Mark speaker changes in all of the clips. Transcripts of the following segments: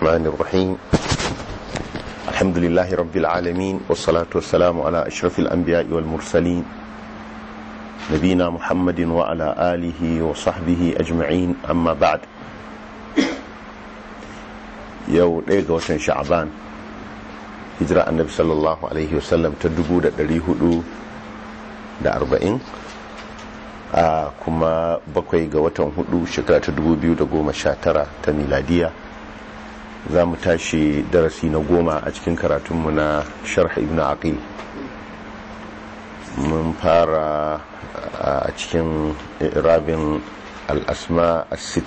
Speaker 1: الرحمن الرحيم الحمد لله رب العالمين والصلاة والسلام على أشرف الأنبياء والمرسلين نبينا محمد وعلى آله وصحبه أجمعين أما بعد يو ليغا وشن شعبان هجرة النبي صلى الله عليه وسلم تدبو دا دريهدو da arba'in a kuma bakwai ga watan hudu shekara ta dubu biyu da goma sha tara ta miladiya za mu tashi darasi na goma a cikin karatunmu na sharh ibn aqil mun fara a cikin irabin al'asma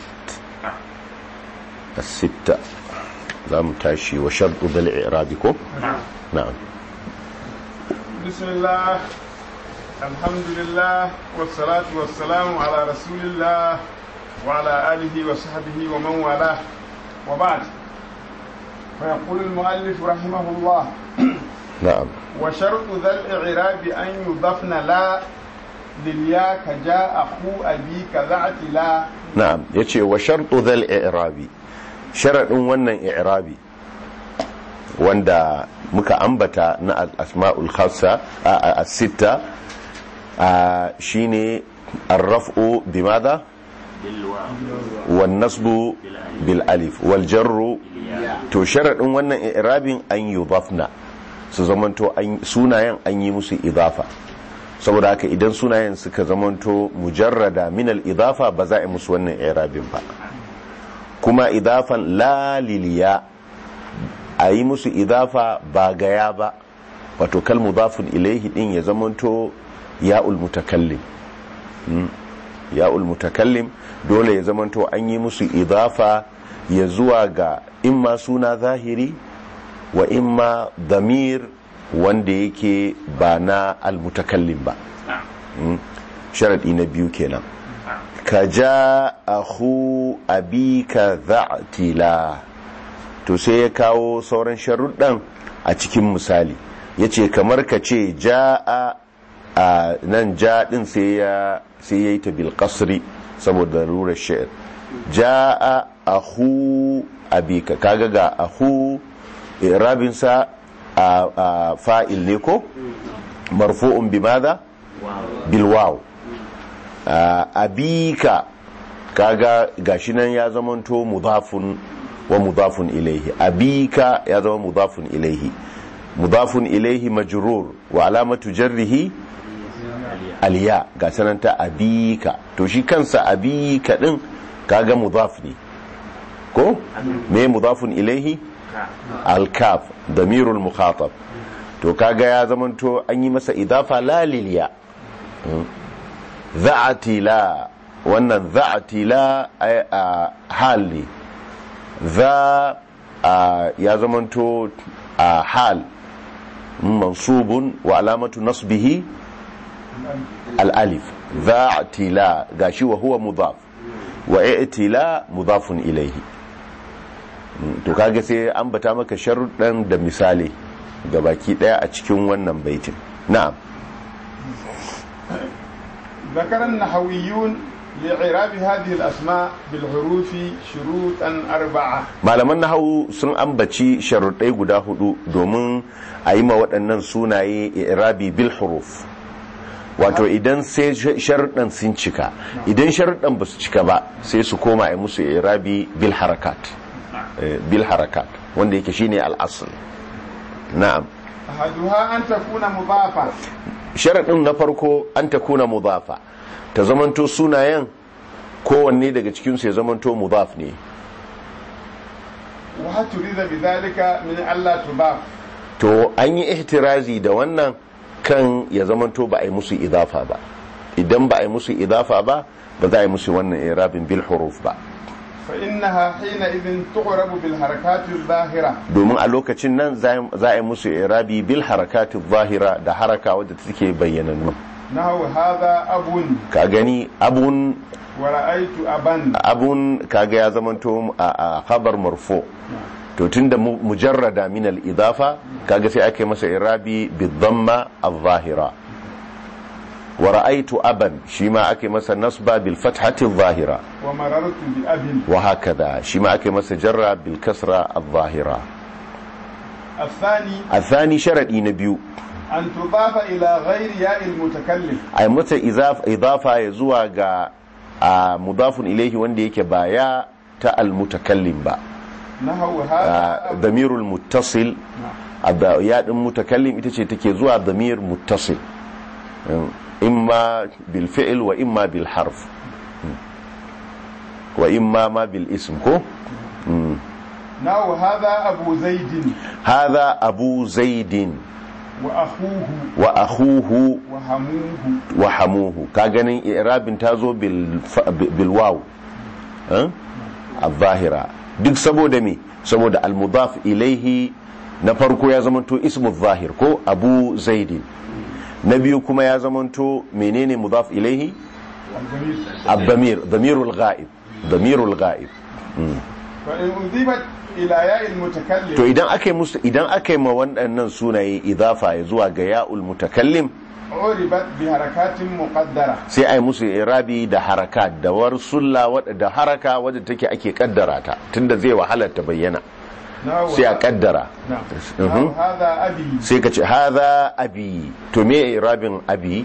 Speaker 1: as-sitta za mu tashi wa sharɗu dal irabi ko? na'am
Speaker 2: bismillah الحمد لله والصلاة والسلام على رسول الله وعلى آله وصحبه ومن والاه وبعد فيقول المؤلف رحمه الله
Speaker 1: نعم
Speaker 2: وشرط ذا الإعراب أن يضفن لا لليا كجاء أخو أبيك ذات لا
Speaker 1: نعم يتي وشرط ذا الإعراب شرط ونن إعرابي wanda muka ambata na al-asma'ul khassa as-sitta shine ar-raf'u bimadha wan nasbu bil alif wal jarru to sharadin wannan i'rabin an yudafna su zamanto sunayen an yi musu idafa saboda haka idan sunayen suka zamanto mujarrada min al idafa ba za a yi musu wannan i'rabin ba kuma idafan la liliya a yi musu idafa ba gaya ba wato kal mudafun ilaihi din ya zamanto ya'ul mutakallim ya'ul mutakallim dole ya zamanto an yi musu idafa ya zuwa ga imma suna zahiri wa imma damir wanda yake ba na almutakallim ba sharadi na biyu kenan ka ja ahu abika za'tila to sai ya kawo sauran sharuɗan a cikin misali ya ce kamar ka ce ja'a a nan ja ɗin sai ya yi ta bilkasri saboda rurar sha'ir ja'a ahu abika kaga ga ahu rabinsa a fa'il ne ko marfu'un bi maza bilwaw abika kaga gashi nan ya zamanto mudafun wa mudafun ilaihi abika ya zama mudafun ilaihi mudafun ilaihi majrur wa alamatu jarrihi aliya ga sananta abika to shi kansa abika din kaga mudaf ne ko me mudafun ilaihi alkaf damirul mukhatab to kaga ya zamanto an yi masa idafa la liliya za'ati la wannan za'ati la hal ne za ya zamanto a hal mansubun wa alamatu nasbihi al'alif za a tila gashi wa huwa mudaf wa i'tila mudafun ilaihi to kaga sai an bata maka sharuɗan da misali ga baki ɗaya a cikin wannan baitin na'am
Speaker 2: ذكر النحويون لإعراب هذه الأسماء بالحروف شروطا أربعة
Speaker 1: malaman nahawu sun ambaci sharuɗai guda hudu domin a yi ma waɗannan sunaye i'rabi bil huruf wato idan sai sharuɗan sun cika idan sharuɗan ba su cika ba sai su koma a musu i'rabi bil harakat bil harakat wanda yake shine al-asl na'am
Speaker 2: أحدها أن تكون مضافة
Speaker 1: sharaɗin na farko an ta kuna mudafa ta zamanto sunayen kowanne daga cikinsu ya zamanto mudaf ne
Speaker 2: وهل تريد بذلك من ألا تضاف
Speaker 1: to an yi ihtirazi da wannan kan ya zamanto ba a yi musu idafa ba idan ba a yi musu idafa ba ba za a yi musu wannan irabin bil huruf ba
Speaker 2: فإنها حينئذ تعرب بالحركات الظاهرة
Speaker 1: domin a lokacin nan za a yi musu irabi bil harakati zahira da haraka wadda take bayyanannu
Speaker 2: نحو هذا أب
Speaker 1: ka gani abun
Speaker 2: ورأيت أبا
Speaker 1: abun kaga ya zamanto a khabar marfu to tunda mujarrada min al-idafa kaga sai ake masa irabi bi dhamma al-zahira wa ra'aitu aban shi ma ake masa nasba bil fathati zahira
Speaker 2: ومررت بأب
Speaker 1: wa hakada shi ma ake masa jarra bil kasra al-zahira
Speaker 2: الثاني
Speaker 1: الثاني شرطي نبيو
Speaker 2: أن تضاف إلى غير ياء المتكلم
Speaker 1: ai mata izaf- idafa ya zuwa ga a mudafun ilaihi wanda yake ba ya ta almutakallim ba
Speaker 2: نحو
Speaker 1: a
Speaker 2: هذا
Speaker 1: damirul muttasil a ya din mutakallim ita ce take zuwa damir muttasil Um, imma bil fi'l wa imma bil harf Um, wa imma ma bil ism ko Um,
Speaker 2: نحو هذا أبو زيد
Speaker 1: hadha abu zaidin
Speaker 2: وأخوه
Speaker 1: wa akhuhu
Speaker 2: وهموه
Speaker 1: wa hamuhu ka ganin irabin ta zo bil fa- bil waw eh? al-zahira duk saboda me saboda al-mudaf ilaihi na farko ya zamanto ismu zahir ko abu zaidin na biyu kuma ya zamanto menene mudaf ilaihi
Speaker 2: الضمير
Speaker 1: ad-damir damirul ghaib damirul ghaib
Speaker 2: فإن أضيفت إلى ياء
Speaker 1: to
Speaker 2: المتكلم
Speaker 1: idan aka yi musu idan aka yi ma waɗannan sunaye idafa ya zuwa ga ya'ul mutakallim
Speaker 2: عربت بحركات مقدرة
Speaker 1: sai a yi musu irabi da haraka da warsulla wadda da haraka wadda take ake kaddara ta tunda zai wahalar ta bayyana
Speaker 2: نحو
Speaker 1: sai a kaddara
Speaker 2: نعم
Speaker 1: Mhm.
Speaker 2: نحو هذا أبي
Speaker 1: sai ka ce haza abi to me irabin abi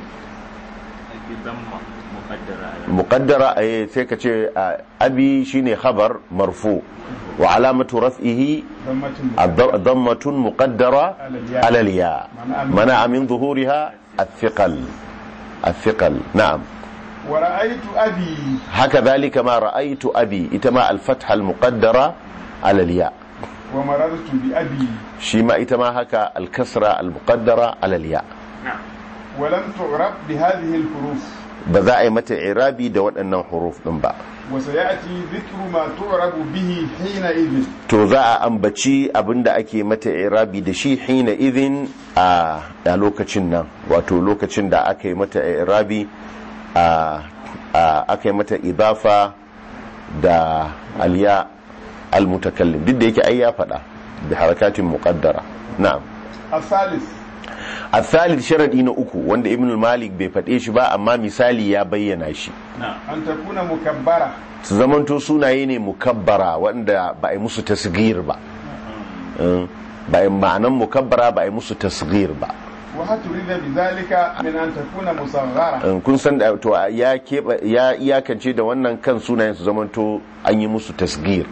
Speaker 3: ضمة مقدرة على
Speaker 1: muqaddara eh, sai ka ce ah, abi shine khabar marfu wa alamatu raf'ihi
Speaker 2: ضمة
Speaker 1: الض- ضمة مقدرة على الياء منع من ظهورها الثقل الثقل نعم
Speaker 2: ورأيت أبي
Speaker 1: هكذلك ما رأيت أبي إتما الفتحة المقدرة على الياء
Speaker 2: ومررت بأبي
Speaker 1: شيما إتما هكا الكسرة المقدرة على الياء
Speaker 3: نعم
Speaker 2: ولم تعرب بهذه الحروف
Speaker 1: بذائي متى إعرابي دوت أنه حروف نبا
Speaker 2: وسيأتي ذكر ما تعرب به حينئذ
Speaker 1: to za a ambaci abinda ake mata irabi da shi hina idin a a lokacin nan wato lokacin da aka yi mata irabi a a- aka yi mata idafa da aliya almutakallim duk da yake ai ya faɗa bi harakatin muqaddara na'am
Speaker 2: الثالث
Speaker 1: الثالث sharadi na uku wanda ibn malik bai faɗe shi ba amma misali ya bayyana shi
Speaker 3: نعم
Speaker 2: أن تكون مكبرة
Speaker 1: su zamanto sunaye ne mukabbara wanda ba a yi musu tasgir ba Eh, ba a yi ma'anan mukabbara ba a yi musu tasgir ba
Speaker 2: وهل تريد بذلك من أن تكون مصغرة
Speaker 1: Eh, kun san da to ya keɓe ya iyakance da wannan kan sunayen su zamanto an yi musu tasgir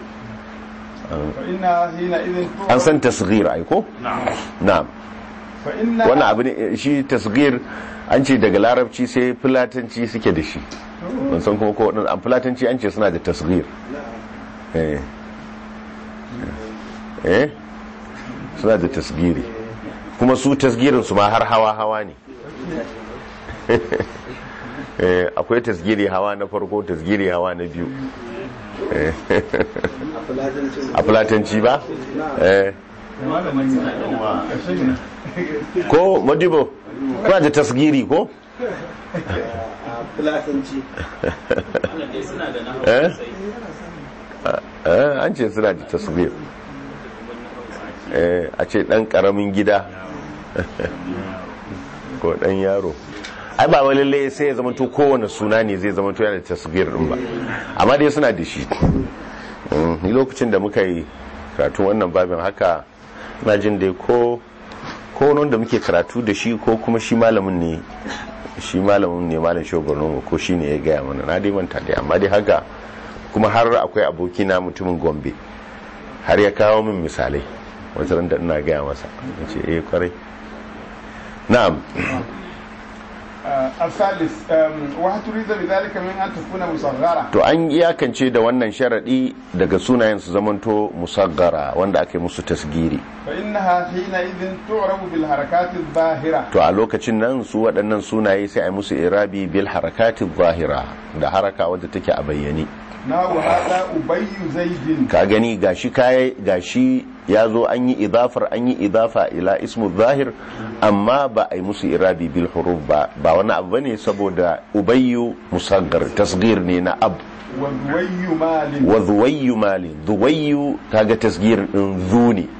Speaker 2: فإنها حينئذ تعرب
Speaker 1: an san tasgir ai ko
Speaker 3: نعم
Speaker 1: na'am
Speaker 2: فإن
Speaker 1: wannan abu ne eh, shi tasgir an ce daga larabci sai fulatanci suke da shi ban san kuma ko waɗannan- an fulatanci an ce suna da tasgir eh eh suna da tasgiri kuma su tasgirin su ma har hawa hawa ne eh akwai tasgiri hawa na farko tasgiri hawa na biyu Eh, a fulatanci ba eh ko madibo kuna da tasgiri ko
Speaker 4: fulatanci
Speaker 3: wannan dai suna da nahawu
Speaker 1: Eh?
Speaker 3: sosai
Speaker 1: eh an ce suna da tasgir eh a ce dan karamin gida ko dan yaro ai ba wani lalle sai ya zama to kowane suna ne zai zama to yana da tasgir din ba amma dai suna da shi Mm, ni lokacin da muka yi karatu wannan babin haka na jin dai ko ko wanda muke karatu da shi ko kuma shi malamin ne shi malamin ne malam shogoron ko shi ne ya gaya mana na dai manta dai amma dai haka kuma har akwai abokina mutumin gombe har ya kawo min misalai wata ran da ina gaya masa ya ce eh kwarai na'am
Speaker 2: آه، الثالث آم، وهل تريد بذلك من أن تكون مصغرة
Speaker 1: to an iyakance da wannan sharadi daga sunayen su zamanto musaggara wanda ake musu tasgiri
Speaker 2: فإنها حينئذ تعرب بالحركات الظاهرة
Speaker 1: to a lokacin nan su waɗannan sunaye sai a yi musu irabi bil harakati zahira da haraka wadda take a bayyane
Speaker 2: نحو هذا أبي زيد
Speaker 1: ka gani gashi kai gashi ya zo an yi idafar an yi idafa ila ismu zahir amma ba a yi musu irabi bil huruf ba ba wani abu bane saboda ubayyu musaggar tasgir ne na ab
Speaker 2: وذوي مال
Speaker 1: wa zuwayyu mali zuwayyu kaga tasgir din zu ne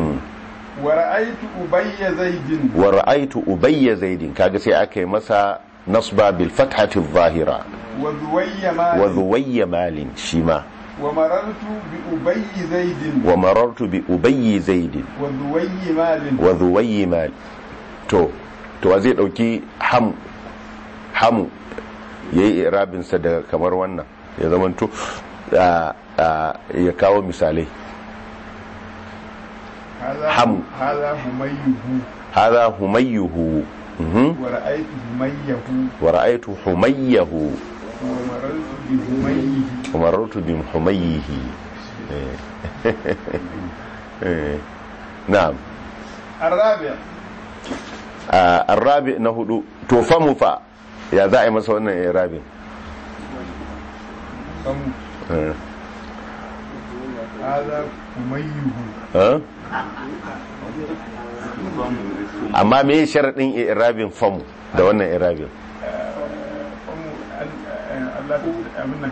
Speaker 2: ورأيت أبي زيد
Speaker 1: wa ra'aitu ubayya zaidin kaga sai aka yi masa nasba bil fathati adh-dhahira
Speaker 2: وذوي
Speaker 1: wa
Speaker 2: مال
Speaker 1: dhuwayya malin shima
Speaker 2: ومررت بأبي زيد
Speaker 1: wa marartu bi ubayyi zaidin
Speaker 2: وذوي مال
Speaker 1: wa dhuwayyi mal to to wa zai dauki ham hamu yayi irabin sa daga kamar wannan ya zamanto a- a- ya kawo misalai
Speaker 2: هذا
Speaker 1: حم.
Speaker 2: هذا هميه
Speaker 1: hadha humayyuhu mhm
Speaker 2: ورأيت هميه
Speaker 1: wa ra'aytu humayyahu
Speaker 2: ومررت بهميه
Speaker 1: wa marartu bi humayyihi Eh. Eh. na'am
Speaker 2: الرابع
Speaker 1: a arrabi na hudu to famu fa ya za a yi masa wannan irabin
Speaker 2: فم-
Speaker 1: Eh.
Speaker 2: هذا هميه
Speaker 1: Eh? amma me sharaɗin irabin famu da wannan irabin
Speaker 2: فم الله أمنا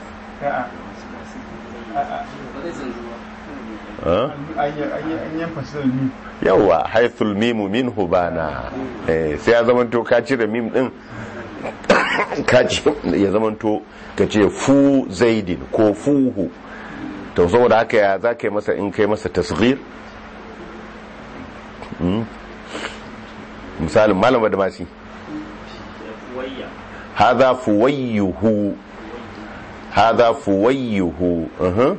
Speaker 1: Eh?
Speaker 2: an yan fasar ni
Speaker 1: yawa haithul mimu min hubana eh, sai ya zamanto ka cire mim din ka ci ya zamanto ka ce fu zaidin ko fuhu to saboda haka ya za ka yi masa in kai masa tasghir Hmm? misalin malama da masi
Speaker 3: wayya
Speaker 1: hadha fuwayyuhu hadha fuwayyuhu uh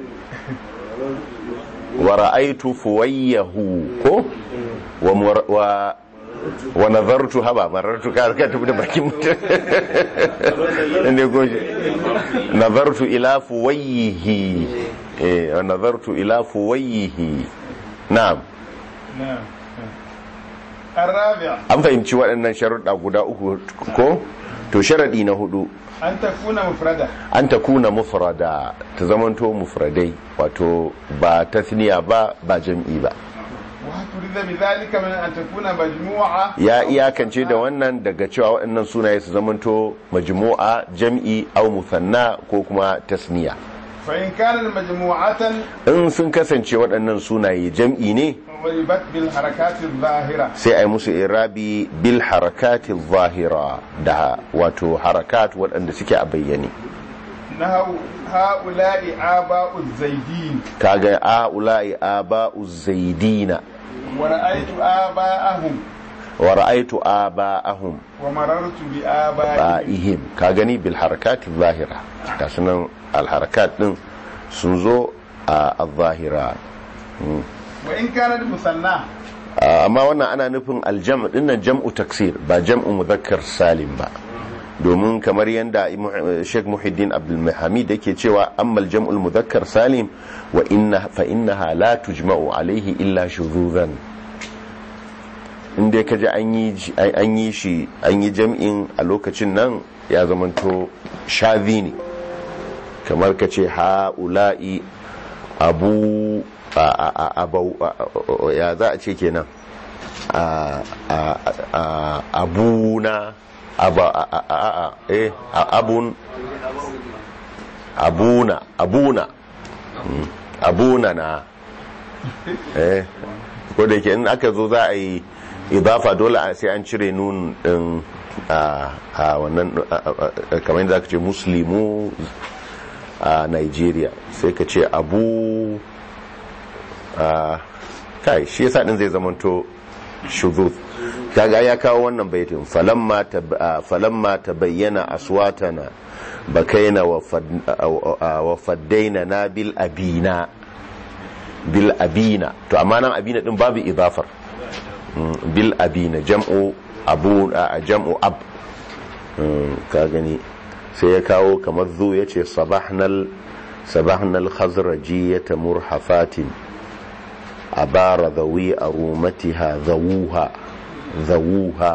Speaker 1: wa ra'aytu fuwayyahu ko wa mur- wa wa nazartu haba marartu ka ka tafi da bakin mutum inda ko nazartu ila fuwayyihi eh wa nazartu ila fuwayyihi na'am
Speaker 2: نعم الرابع
Speaker 1: an fahimci waɗannan sharuɗa guda uku ko to sharaɗi na hudu
Speaker 2: أن تكون مفردة
Speaker 1: an ta kuna mufrada ta zamanto mufradai wato ba tasniya ba ba jam'i ba
Speaker 2: وتريد بذلك من أن تكون مجموعة
Speaker 1: ya iyakance da wannan daga cewa waɗannan sunaye su zamanto majmu'a jam'i au musanna ko kuma tasniya
Speaker 2: فإن كان مجموعة
Speaker 1: in sun kasance waɗannan sunaye jam'i ne
Speaker 2: ضربت بالحركات الظاهرة
Speaker 1: sai a yi musu irabi bil harakati zahira da wato harakat waɗanda suke a bayyane
Speaker 2: نهوا هؤلاء آباء الزيدين
Speaker 1: kaga a ula'i aba'u zaidina
Speaker 2: ورأيت آباءهم
Speaker 1: wa ra'aytu aba'ahum
Speaker 2: ومررت بآبائهم
Speaker 1: ba'ihim ka gani bil harakat zahira ga sunan al harakat din sun zo a zahira
Speaker 2: وإن كانت مثنى
Speaker 1: amma wannan ana nufin aljam dinnan jam'u taksir ba jam'u muzakkar salim ba domin kamar yadda Sheikh Muhiddin Abdul Hamid yake cewa ammal jam'ul muzakkar salim wa inna fa innaha la tujma'u alaihi illa shuzuzan inda kaje an yi an yi shi an yi jam'in a lokacin nan ya zamanto shazi ne kamar kace ha'ula'i abu a a a abau a- a- ya za a ce kenan a a a abuna aba a a a a eh a abun abuna abuna Mm, abuna na eh ko da yake in aka zo za a yi idafa dole a- sai an cire nun din a a wannan a- a- a- kamar yadda aka ce muslimu a Nigeria sai ka ce abu a kai shi yasa din zai zamanto shuzuz kaga ya kawo wannan baitin falamma tab- a, falamma tabayyana aswatana bakaina wa fad- a- a- wa faddaina na bil abina bil abina to amma nan abina din babu idafar Mm, bil abina jam'u abu a jam'u ab Mm, ka gani sai ya kawo kamar zu ya ce sabahnal sabahnal khazrajiyata murhafatin abara zawi arumatiha zawuha zawuha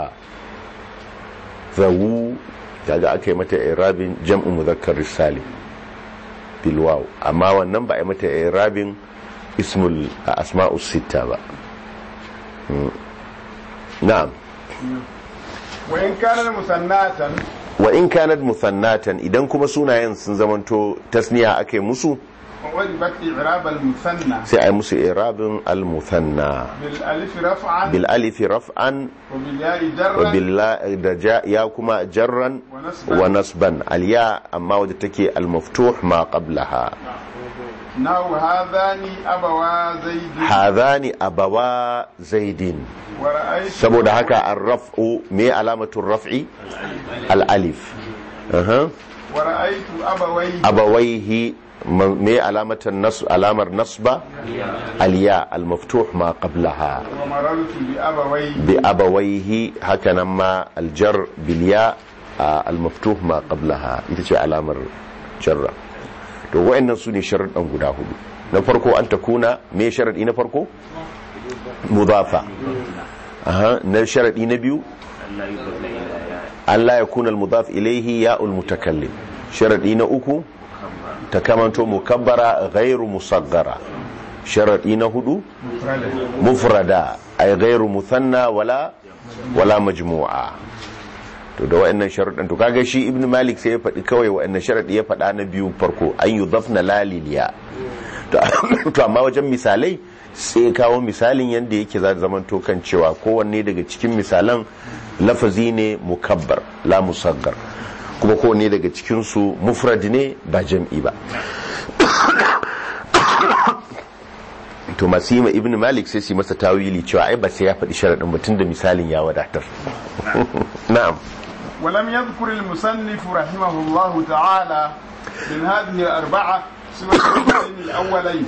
Speaker 1: zawu kaga aka yi mata irabin jam'u muzakkar salim bil waw amma wannan ba a yi mata irabin ismul asma'us sitta ba Mm. na'am
Speaker 2: وإن كان مثناة
Speaker 1: wa in kanat musannatan idan kuma sunayen sun zamanto tasniya ake musu
Speaker 2: وعربت إعراب المثنى
Speaker 1: sai a yi musu irabin al-muthanna
Speaker 2: بالألف رفعا
Speaker 1: bil alifi raf'an
Speaker 2: وبالياء
Speaker 1: wa
Speaker 2: جرا
Speaker 1: billa- da ja ya kuma jarran
Speaker 2: ونصبا
Speaker 1: wa nasban al-ya amma wadda take al-maftuh ma qablaha
Speaker 2: نحو هذان أبوا زيد
Speaker 1: hadhani abawa zaidin
Speaker 2: ورأيت
Speaker 1: saboda haka ar-raf'u me alamatu raf'i al-alif Aha.
Speaker 2: ورأيت أبويه
Speaker 1: abawaihi man- me alamatan nas alamar nasba al-ya al-maftuh ma qablaha
Speaker 2: ومررت بأبويه
Speaker 1: bi abawaihi hakanan ma al-jar bil ya al-maftuh ma qablaha ita ce alamar jarra to wayannan su ne sharuɗan guda hudu na farko an takuna me sharadi na farko mudafa aha na sharadi na biyu
Speaker 3: Allah yi zaune ila ya
Speaker 1: an la yakuna al-mudaf ilayhi ya'ul mutakallim sharadi na uku ta kamanto mukabbara ghairu musaggara sharadi na hudu
Speaker 2: مفردة
Speaker 1: mufrada ay ghairu muthanna wala wala majmu'a to da wa'annan sharuɗan to kaga shi ibnu malik sai ya faɗi kawai wa'annan sharaɗi ya faɗa na biyu farko an yudhafna laliliya to to amma wajen misalai sai ya kawo misalin yanda yake za zaman to kan cewa kowanne daga cikin misalan lafazi ne mukabbar la musaggar kuma kowanne daga cikin su mufrad ne ba jam'i ba to masu yi ma ibn malik sai su yi masa tawili cewa ai ba sai ya faɗi sharaɗin mutum da misalin ya wadatar na'am
Speaker 2: ولم يذكر المصنف رحمه الله تعالى من هذه الأربعة سوى الشرطين الأولين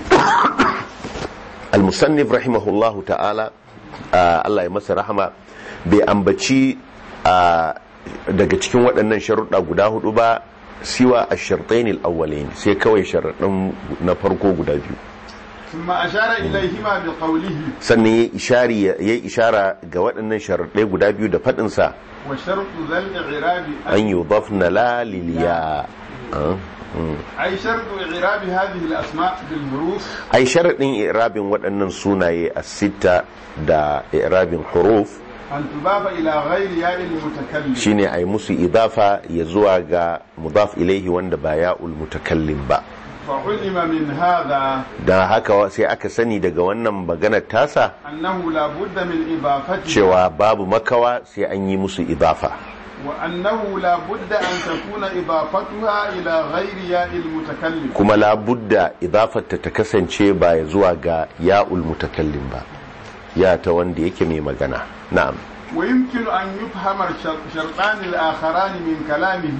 Speaker 1: al-musannif rahimahullahu ta'ala ah, Allah ya masa rahama bai ambaci ah, daga cikin waɗannan sharuɗa guda hudu ba siwa a shartain al-awwalain sai kawai sharaɗin na farko guda biyu
Speaker 2: ثم أشار إليهما بقوله
Speaker 1: sannan ya ishari ya yi ishara ga waɗannan sharaɗai guda biyu da faɗinsa
Speaker 2: وشرط ذا الإعراب
Speaker 1: an yudafna la liliya Ah, mm.
Speaker 2: أي شرط إعراب هذه الأسماء بالحروف
Speaker 1: ai sharaɗin irabin waɗannan sunaye a sita da irabin huruf
Speaker 2: أن تضاف إلى غير ياء المتكلم
Speaker 1: shine ai musu idafa ya zuwa ga mudaf ilaihi wanda ba ya'ul mutakallim ba
Speaker 2: فعلم من هذا
Speaker 1: dan haka sai aka sani daga wannan maganar tasa
Speaker 2: أنه لا بد من إضافتها
Speaker 1: cewa babu makawa sai an yi musu idafa
Speaker 2: وأنه لا بد أن تكون إضافتها إلى غير ياء المتكلم
Speaker 1: kuma labudda idafarta ta kasance ba ya zuwa ga ya'ul mutakallim ba ya ta wanda yake mai magana na'am
Speaker 2: ويمكن أن يفهم الشر- الشرطان الآخران من كلامه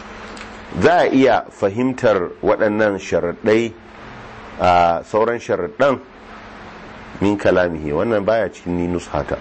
Speaker 1: za a iya fahimtar waɗannan sharaɗai a sauran sharaɗan min kalamihi wannan baya cikin ni nushata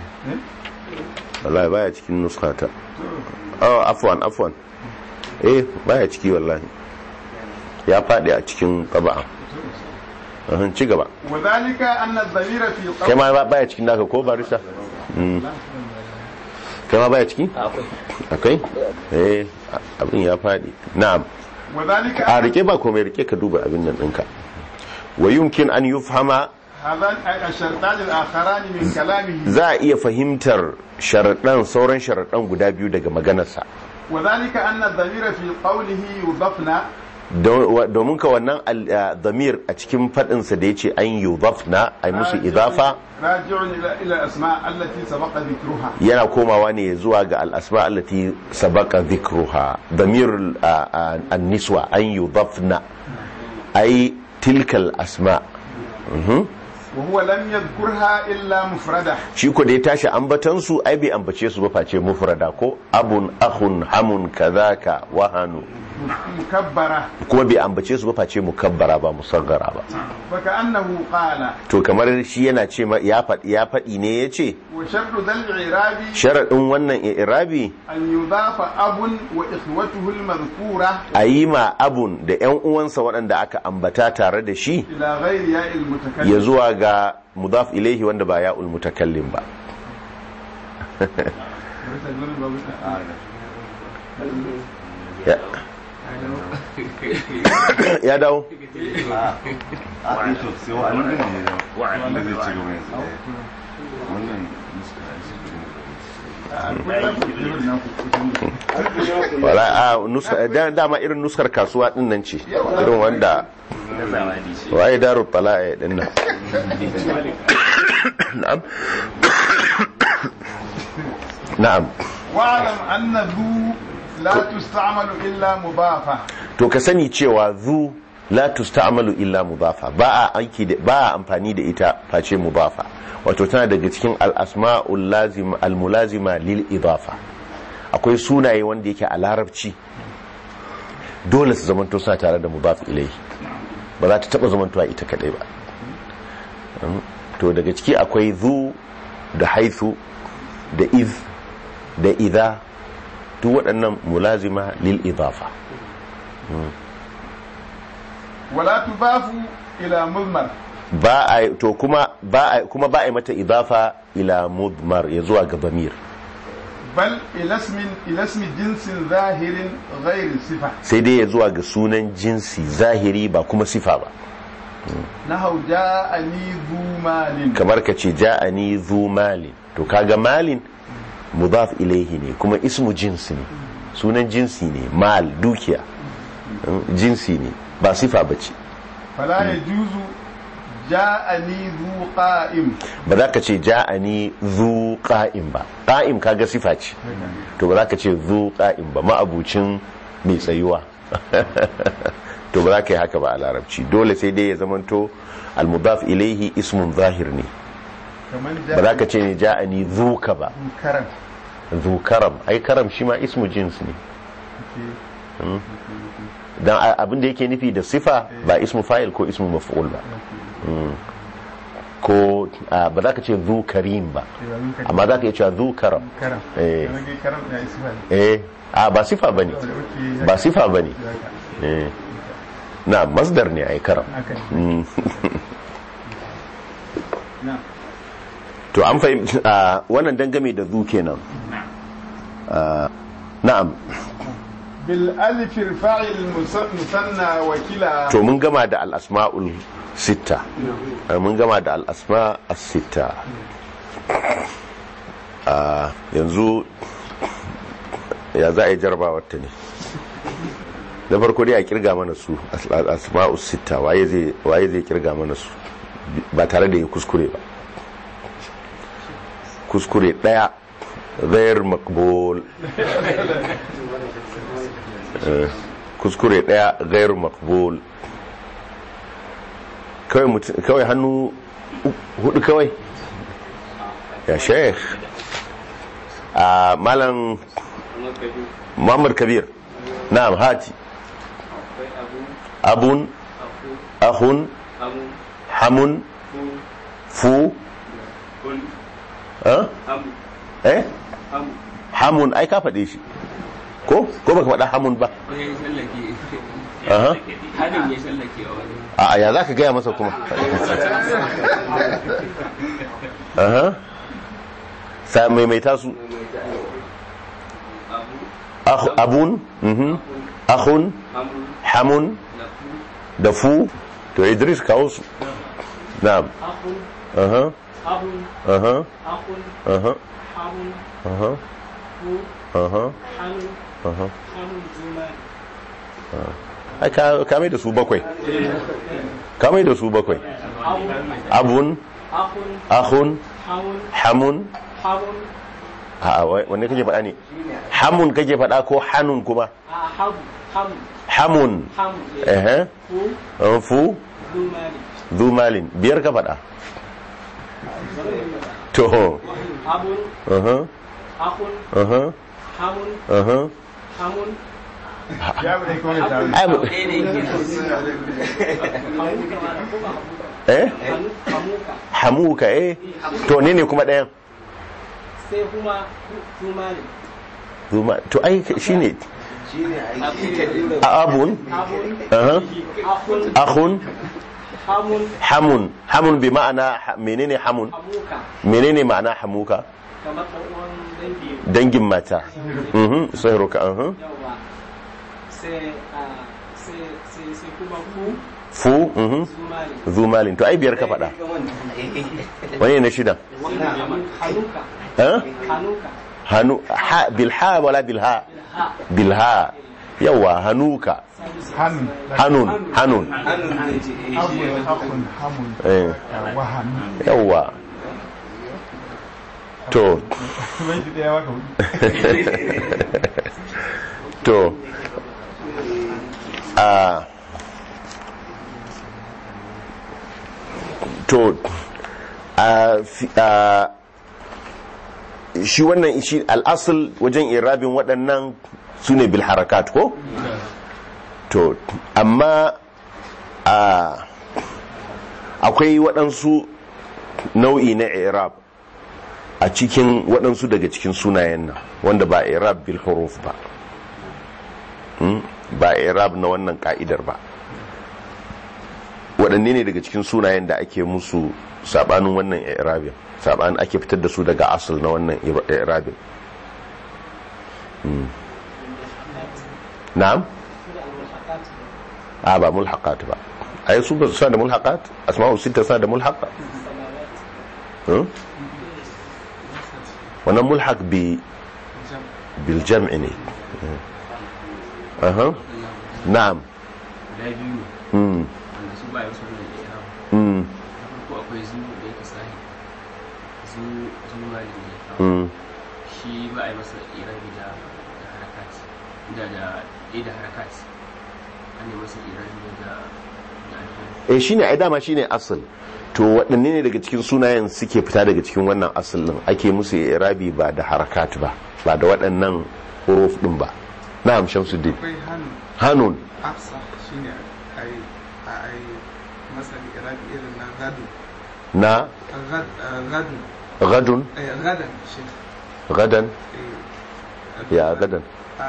Speaker 1: wallahi baya cikin nushata oh afwan afwan eh baya ciki wallahi ya faɗi a cikin ƙaba'a Ahun, ci gaba
Speaker 2: وذلك أن الضمير في
Speaker 1: kai
Speaker 2: قول
Speaker 1: ma ba- baya cikin naka ko barista Mm. kai ma baya ciki akwai eh abin ya faɗi na'am
Speaker 2: وذلك
Speaker 1: a
Speaker 2: أن
Speaker 1: rike ba komai rike ka duba abin nan ɗinka wa yumkin an yufhama
Speaker 2: هذان الشرطان الآخران من كلامه
Speaker 1: za a iya fahimtar sharaɗan sauran sharaɗan guda biyu daga maganarsa
Speaker 2: وذلك أن الضمير في قوله يضفنا
Speaker 1: Don- wa- domin ka wannan al- a, damir a cikin faɗinsa da ya ce an yi na a yi musu idafa
Speaker 2: راجع إلى إلى الأسماء التي سبق ذكرها
Speaker 1: yana komawa ne zuwa ga al'asma allati sabaka dhikruha damir an-niswa an yudafna ay tilkal asma Mhm.
Speaker 2: وهو لم يذكرها إلا مفردة
Speaker 1: shi ko da ya tashi ambatan su ai bai ambace su ba face mufrada ko abun akhun hamun kadhaka wahanu
Speaker 2: مكبرة
Speaker 1: kuma bai ambace su ba face mukabbara ba musaggara ba
Speaker 2: فكأنه قال
Speaker 1: to kamar shi yana ce ma- ya faɗi ya faɗi ne yace
Speaker 2: وشرط ذا الإعراب
Speaker 1: sharadin wannan i'rabi
Speaker 2: أن يضاف أب وإخوته المذكورة
Speaker 1: a yi ma abun da yan uwansa waɗanda aka ambata tare da shi
Speaker 2: إلى غير ياء
Speaker 1: ya
Speaker 2: المتكلم
Speaker 1: zuwa ga mudaf ilaihi wanda ba ya'ul mutakallim ba ya ya dawo wala a nuska da- dama irin nuskar kasuwa din nan ce irin wanda waye daru tala'a din nan na'am na'am
Speaker 2: واعلم أن ذو لا تستعمل إلا مضافة
Speaker 1: to ka sani cewa zu la tusta'malu illa mudafa ba a aiki da ba a amfani da ita face mudafa wato tana daga cikin al-asma'ul lazim al-mulazima lil idafa akwai sunaye wanda yake a larabci dole su zamanto suna tare da mudaf ilayhi ba za ta taba zamantowa ita kadai ba Mm. to daga ciki akwai zu da haithu da iz da idha duk waɗannan mulazima lil idafa
Speaker 2: ولا تضاف إلى مضمر
Speaker 1: ba a to kuma ba a kuma ba a yi mata idafa ila mudmar ya zuwa ga bamir
Speaker 2: بل إلى اسم إلى اسم جنس ظاهر غير صفة
Speaker 1: sai dai ya zuwa ga sunan jinsi zahiri ba kuma sifa ba
Speaker 2: نحو جاءني ذو مال
Speaker 1: kamar ka ce ja'ani zu malin to kaga malin mudaf ilaihi ne kuma ismu jinsi ne sunan jinsi ne mal dukiya Mm, jinsi ne ba sifa ba ce
Speaker 2: فلا يجوز جاءني ذو قائم
Speaker 1: ba za ka ce ja'ani zu qa'im ba qa'im kaga sifa ce to ba za ka ce zu qa'im ba ma'abucin mai tsayuwa to ba za ka yi haka ba a larabci dole sai dai ya zamanto al-mudaf ilaihi ismun zahir ne
Speaker 2: كمان
Speaker 1: ba za ka ce ne ja'ani zu ka ba
Speaker 2: كرم
Speaker 1: zu karam ai karam shi ma ismu jins ne dan a- abin da yake nufi da sifa ba ismu fa'il ko ismu maf'ul ba Mm. ko a, ba za ka ce zu karim ba amma za ka iya cewa zu karam
Speaker 2: كرم
Speaker 1: eh
Speaker 2: أنا جاي كرم يا إسماعيل
Speaker 1: eh a ba sifa bane
Speaker 2: أوكي.
Speaker 1: ba sifa bane eh na masdar ne ai karam
Speaker 2: haka ne.
Speaker 1: Mm.
Speaker 2: نعم
Speaker 1: to an fahimci a wannan dangame da zu kenan Ah, na'am
Speaker 2: بالألف ارفع المس- المثنى وكلا
Speaker 1: to mun gama da al'asma'ul sitta Ah, mun gama da al'asma as-sitta Ah, yanzu ya za a yi jarabawar ta ne da farko dai a kirga mana su al'asma'ul sitta waye zai waye zai kirga mana su ba tare da ya kuskure ba kuskure daya غير مقبول Eh, kuskure daya غير مقبول kawai mutum- kawai hannu hudu kawai ya sheikh a malam muhammad kabir na'am hati abun ahun hamun fu eh? eh hamun ai ka faɗe shi ko ko baka faɗa hamun ba Aha.
Speaker 3: Hadin ya shallake a wani.
Speaker 1: a ya za ka gaya masa kuma aha sa maimaita su
Speaker 3: Abu,
Speaker 1: Akh- abun mhm, akhun
Speaker 3: Amu,
Speaker 1: hamun
Speaker 3: Lafu,
Speaker 1: da fu to idris kawo su na'am
Speaker 3: Akun,
Speaker 1: aha
Speaker 3: Abun,
Speaker 1: aha
Speaker 3: Akun,
Speaker 1: aha
Speaker 3: Hamun,
Speaker 1: aha
Speaker 3: Fu,
Speaker 1: aha
Speaker 3: Hanu,
Speaker 1: aha
Speaker 3: Hamun, Zuma.
Speaker 1: ai ka ka mai da su bakwai ka mai da su bakwai
Speaker 3: Abun,
Speaker 1: abun
Speaker 3: Akun,
Speaker 1: akhun
Speaker 3: Hamun,
Speaker 1: hamun
Speaker 3: Hamun,
Speaker 1: a wanne kake faɗa ne hamun kake faɗa ko hanun kuma
Speaker 3: a Habu, Hamu,
Speaker 1: hamun
Speaker 3: Hamu,
Speaker 1: ehe
Speaker 3: Fu,
Speaker 1: an fu
Speaker 3: Zumari.
Speaker 1: zu malin biyar ka faɗa to
Speaker 3: Abun,
Speaker 1: aha
Speaker 3: Akun,
Speaker 1: aha
Speaker 3: Hamun,
Speaker 1: aha
Speaker 3: Hamun,
Speaker 2: ya bude kuma ya taru
Speaker 1: ai bu-
Speaker 3: Hamuka, ma da kuma Hamuka.
Speaker 1: eh
Speaker 3: Hanu, Hamuka.
Speaker 1: hamuka eh to ne ne kuma ɗayan
Speaker 3: Sai kuma Zumari.
Speaker 1: zuma to ai shine
Speaker 3: Abun,
Speaker 1: a abun
Speaker 3: Abun,
Speaker 1: aha
Speaker 3: Akun,
Speaker 1: akhun
Speaker 3: Hamun,
Speaker 1: hamun hamun bi ma'ana ha- menene hamun
Speaker 3: Hamuka.
Speaker 1: menene ma'ana hamuka
Speaker 3: Kamar ɗan uwan dangi.
Speaker 1: dangin mata mhm sahiruka aha
Speaker 3: yawa sai a sai sai sai kuma ku
Speaker 1: fu mhm
Speaker 3: zumari
Speaker 1: zu malin to ai biyar ka faɗa wani ne na shida
Speaker 3: hanuka
Speaker 1: eh
Speaker 3: hanuka
Speaker 1: hanu ha bil ha wala bil ha
Speaker 3: ha
Speaker 1: bil ha yawa hanuka
Speaker 2: hannun
Speaker 1: hanun hanun
Speaker 3: hannun zai ce eh shi
Speaker 2: abu
Speaker 3: ya
Speaker 2: hakun hamun
Speaker 1: eh
Speaker 2: wahan
Speaker 1: yawa to
Speaker 2: bai ji daya waka hudu
Speaker 1: to a to a fi- a shi wannan shi al'asul wajen irabin waɗannan su ne bil harakat ko? to amma a akwai waɗansu nau'i na irab a cikin waɗansu daga cikin sunayen nan wanda ba irab bil huruf ba Hmm? ba irab na wannan ka'idar ba waɗanne ne daga cikin sunayen da ake musu sabanin wannan irabin sabanin ake fitar da su daga asal na wannan irabin Hmm. na'am a ba mulhaqat ba ai su ba su sa da mulhaqat asma'u sita sa da mulhaqa Hmm? wannan mulhaq bi bil jam'i ne aha na'am
Speaker 4: guda biyu ne
Speaker 1: hmm
Speaker 4: wanda su ba ya wasu gudun da ya kawo
Speaker 1: hmm
Speaker 4: na farko akwai zu da yake sahi zu zu mali ne ya kawo
Speaker 1: hmm
Speaker 4: shi ba a yi masa irabi da da harakat da da ɗaya da harakat an yi masa irabi ne da da alfan
Speaker 1: eh shine ai dama shine asal to waɗanne ne daga cikin sunayen suke fita daga cikin wannan asal din ake musu irabi ba da harakat ba ba da waɗannan huruf din ba na'am shamsuddin
Speaker 2: akwai hannun
Speaker 1: hanun
Speaker 2: afsa shine a yi a yi masa irabi irin na gado
Speaker 1: na
Speaker 2: Gad- eh, gado
Speaker 1: gadun
Speaker 2: eh, gadan shi
Speaker 1: gadan
Speaker 2: eh,
Speaker 1: ya gadan
Speaker 2: a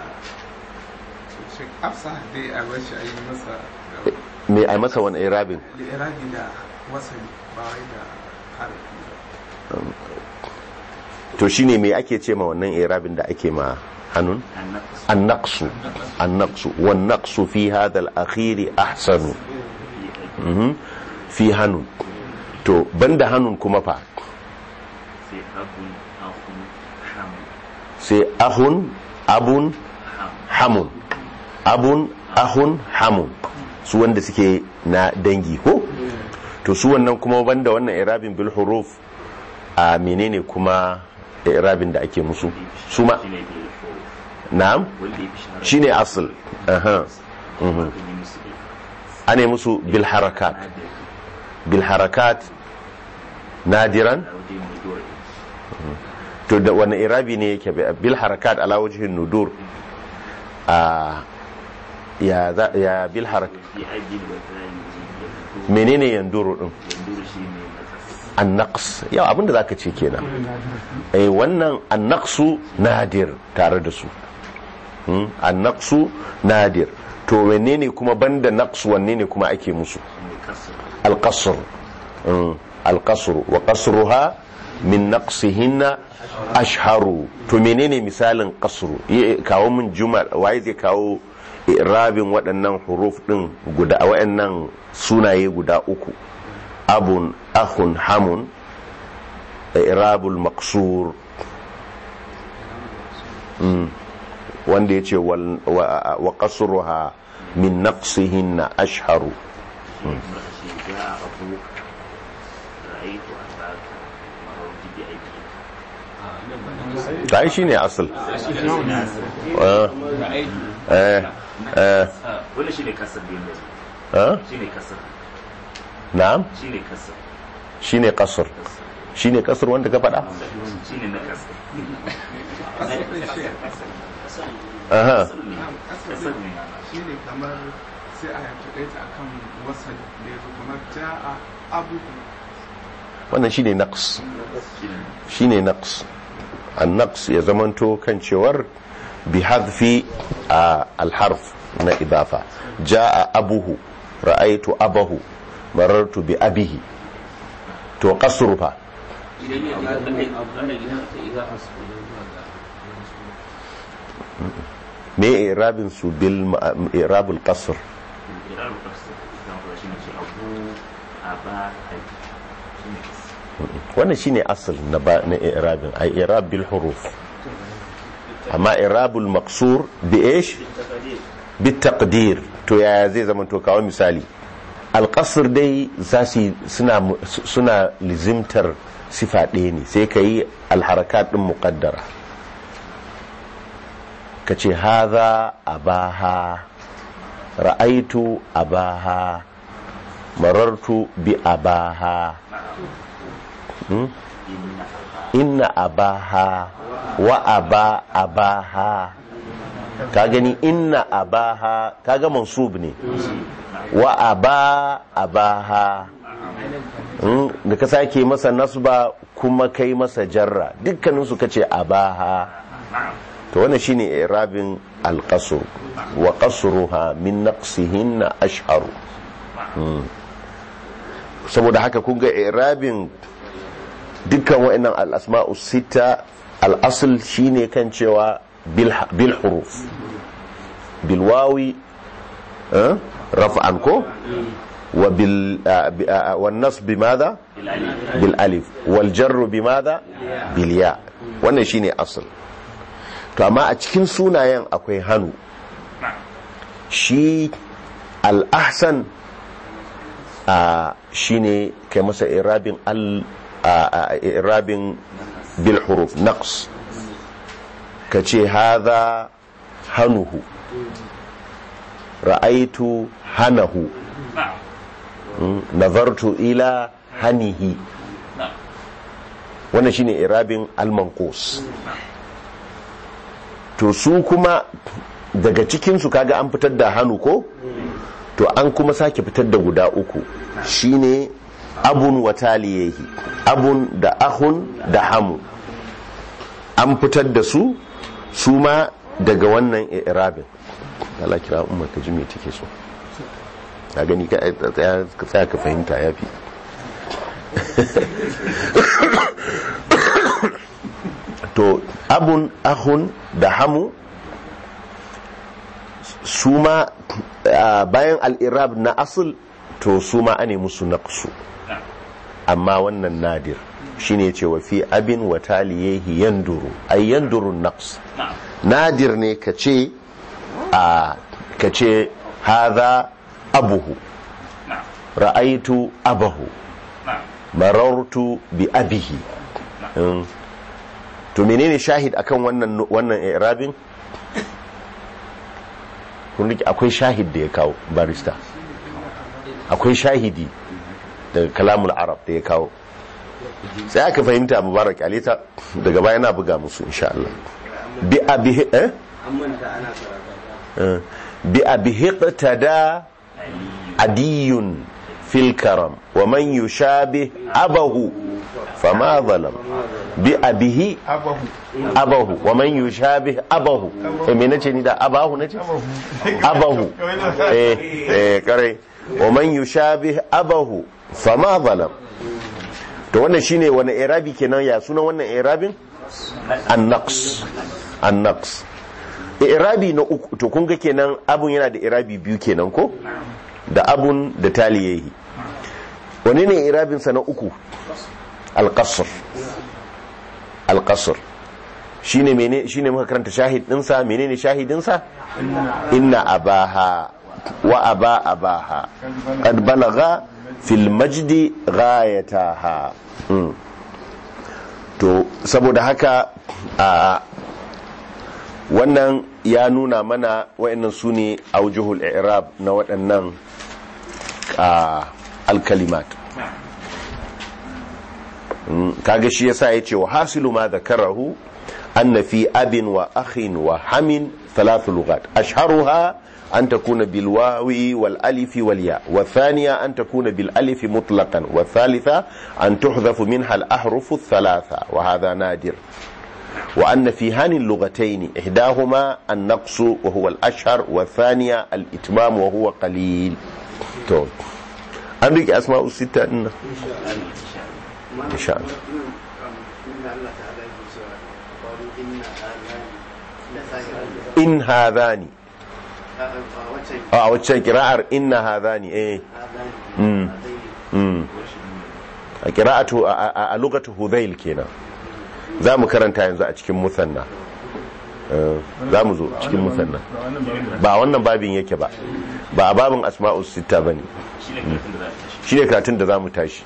Speaker 2: shi afsa dai a bar shi a yi masa
Speaker 1: me ai masa wani irabin
Speaker 2: irabi da wasali ba wai da harafi ba
Speaker 1: to shine me ake ce ma wannan irabin da ake ma hanun النقص النقص والنقص في هذا الأخير أحسن مهم. في هنون تو بند هنون كما فا
Speaker 5: sai abun ahun hamu
Speaker 1: سي أخ أب حم أب أخ حم su wanda suke na dangi ko to su wannan kuma banda wannan irabin bil huruf a menene kuma irabin da ake musu su ma
Speaker 5: shi ne bai fo
Speaker 1: na'am
Speaker 5: wanda ya fi shahara
Speaker 1: shine asl aha mhm.
Speaker 5: kan yi musu bai
Speaker 1: ane musu bil harakat
Speaker 5: da
Speaker 1: bil harakat nadiran
Speaker 5: a wajen mai dole
Speaker 1: to da wani irabi ne yake bi- bil harakat ala wajhin nudur a ya za- ya bil harakat
Speaker 5: fi aiki da wata yanzu ya
Speaker 1: menene yanduru din
Speaker 5: yanzu shi ne matsatsi
Speaker 1: annaqs yau abinda zaka ce kenan eh wannan annaqsu nadir tare da su hmm? annaqsu nadir to menene kuma banda naqs wanne ne kuma ake musu
Speaker 5: ne kasar
Speaker 1: القصر مم. القصر وقصرها من نقصهن أشهر to menene misalin qasru Yi- kawo min jumal waye zai kawo irabin waɗannan huruf ɗin guda waɗannan sunaye guda uku abun akhun hamun irabul maqsur Mm. wanda ya ce wa qasruha min naqsihinna ashharu
Speaker 5: shi ne kuma shi ya abu ra'aitu a baka marauti bi aiki
Speaker 1: ta yi shine asal Ah, eh, eh,
Speaker 5: wanda shi ne kasar da yanzu
Speaker 1: ah,
Speaker 5: shi ne kasar
Speaker 1: na'am
Speaker 5: shi ne kasar
Speaker 1: shine kasar shine kasar wanda ka faɗa
Speaker 5: shi ne na kasar
Speaker 2: asalin shi
Speaker 1: aha
Speaker 5: kasar ne
Speaker 2: shi ne kamar sai a yanki ɗaya a kan wasali da ya zo kamar ja'a abu
Speaker 1: wannan shine naqs
Speaker 5: shi ne
Speaker 1: shine naqs an-naqs ya zamanto kan cewar bi hadfi a al-harf na idafa jaa abuhu ra'aytu abahu marartu bi abihi to qasru fa
Speaker 4: idan ya ga ana ana gina ta izafa su ne zuwa ga wani suna
Speaker 1: me irabin su bil ma- irabul qasr
Speaker 5: irar kasar zan kula shi ne ce abu a ba aiki shi ne kasar
Speaker 1: wannan shine asal na ba na irabin ay irab bil huruf amma irabul maqsur bi ايش bitaqdir to yaya zai zama to kawo misali alƙasar dai za su suna suna lizimtar sifa ɗaya ne sai ka yi alharakat ɗin muƙaddara ka ce haza abaha ra'aitu abaha marartu bi abaha Hmm? inna abaha wa aba abaha ka gani inna abaha kaga mansub ne wa aba abaha Hmm? da ka sake masa nasba kuma kai masa jarra dukkaninsu kace abaha to wannan shine irabin alqasr wa qasruha min naqsihinna ashharu Hmm. saboda haka kun ga irabin dukkan wa'annan al'asma'u sita al'asul shine kan cewa bil huruf bil wawi eh, raf'an ko wa bil wan nasb bimadha bil alif wal jarr bimadha bil ya wannan shine asl to amma a cikin sunayen akwai hannu shi al ahsan shine kai masa irabin al irabin bil huruf naqs ka ce haza hanuhu ra'aitu hanahu nazartu ila hanihi wannan shine irabin al-manqus to su kuma daga cikinsu kaga an fitar da hannu ko to an kuma sake fitar da guda uku shine abun wa taliyehi abun da ahun da hamu an fitar da su su ma daga wannan irabin Allah kira umar ka ji me take so ka gani ka tsaya ka fahimta ya fi to abun ahun da hamu su ma bayan al'irab na asul to su ma ane musu naqsu amma wannan nadir shine ce wa fi abin wa taliyehi yanduru ay yanduru naqs nadir ne ka ce a ka ce hadha abuhu ra'aitu abahu marartu bi abihi to menene shahid akan wannan wannan i'rabin kun rike akwai shahid da ya kawo barista akwai shahidi daga kalamul arab da ya kawo sai aka fahimta mubarak alita daga baya na buga musu insha Allah bi abihi eh bi abihi qtada adiyun fil karam wa man yushabih abahu fama zalam bi abihi
Speaker 2: abahu
Speaker 1: abahu wa man yushabih abahu eh me nace ni da abahu nace abahu eh eh kare wa man yushabih abahu fama zalam to wannan shine wani irabi kenan ya sunan wannan irabin an-naqs an-naqs irabi na uku to kun ga kenan abun yana da irabi biyu kenan ko da abun da taliyehi wani ne irabin sa na uku al-qasr al-qasr shine mene shine muka karanta shahid din sa menene shahidin sa inna abaha wa aba abaha qad balagha fil majdi ghayataha to saboda haka a wannan ya nuna mana wa'annan su ne aujuhul i'rab na waɗannan alkalimat kaga shi yasa ya ce wa hasilu ma zakarahu anna fi abin wa akhin wa hamin ثلاث لغات أشهرها أن تكون بالواو والألف والياء والثانية أن تكون بالألف مطلقا والثالثة أن تحذف منها الأحرف الثلاثة وهذا نادر وأن في هان اللغتين إحداهما النقص وهو الأشهر والثانية الإتمام وهو قليل طول أمريك أسماء الستة إن إن شاء الله in hadhani a waccan kira'ar inna hadhani eh mm mm a kira'atu a lugatu hudhail kenan za mu karanta yanzu a cikin musanna Eh, za mu zo cikin musanna
Speaker 2: ba wannan ba wannan
Speaker 1: ba wannan babin yake ba ba a babin asma'us sitta bane
Speaker 5: shi ne karatun da za
Speaker 1: shine karatun da zamu
Speaker 5: a tashi
Speaker 1: tashi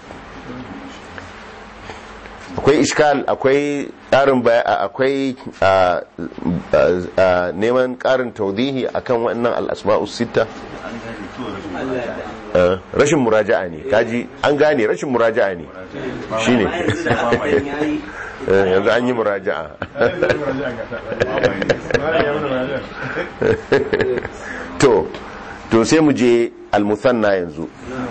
Speaker 1: akwai iskal akwai ƙarin baya akwai a, a, a, neman ƙarin taudihi akan wannan al-asma'us sitta
Speaker 5: an gane to rashin
Speaker 3: Allah
Speaker 5: muraja'a.
Speaker 1: Eh, rashin muraja'a ne kaji an gane rashin muraja'a ne shine
Speaker 3: Amma yanzu da hakan yayi
Speaker 1: Eh, yanzu an yi muraja'a
Speaker 2: ai zai yi raja ga ta ai ya mana raja
Speaker 1: to to sai mu je al-musanna yanzu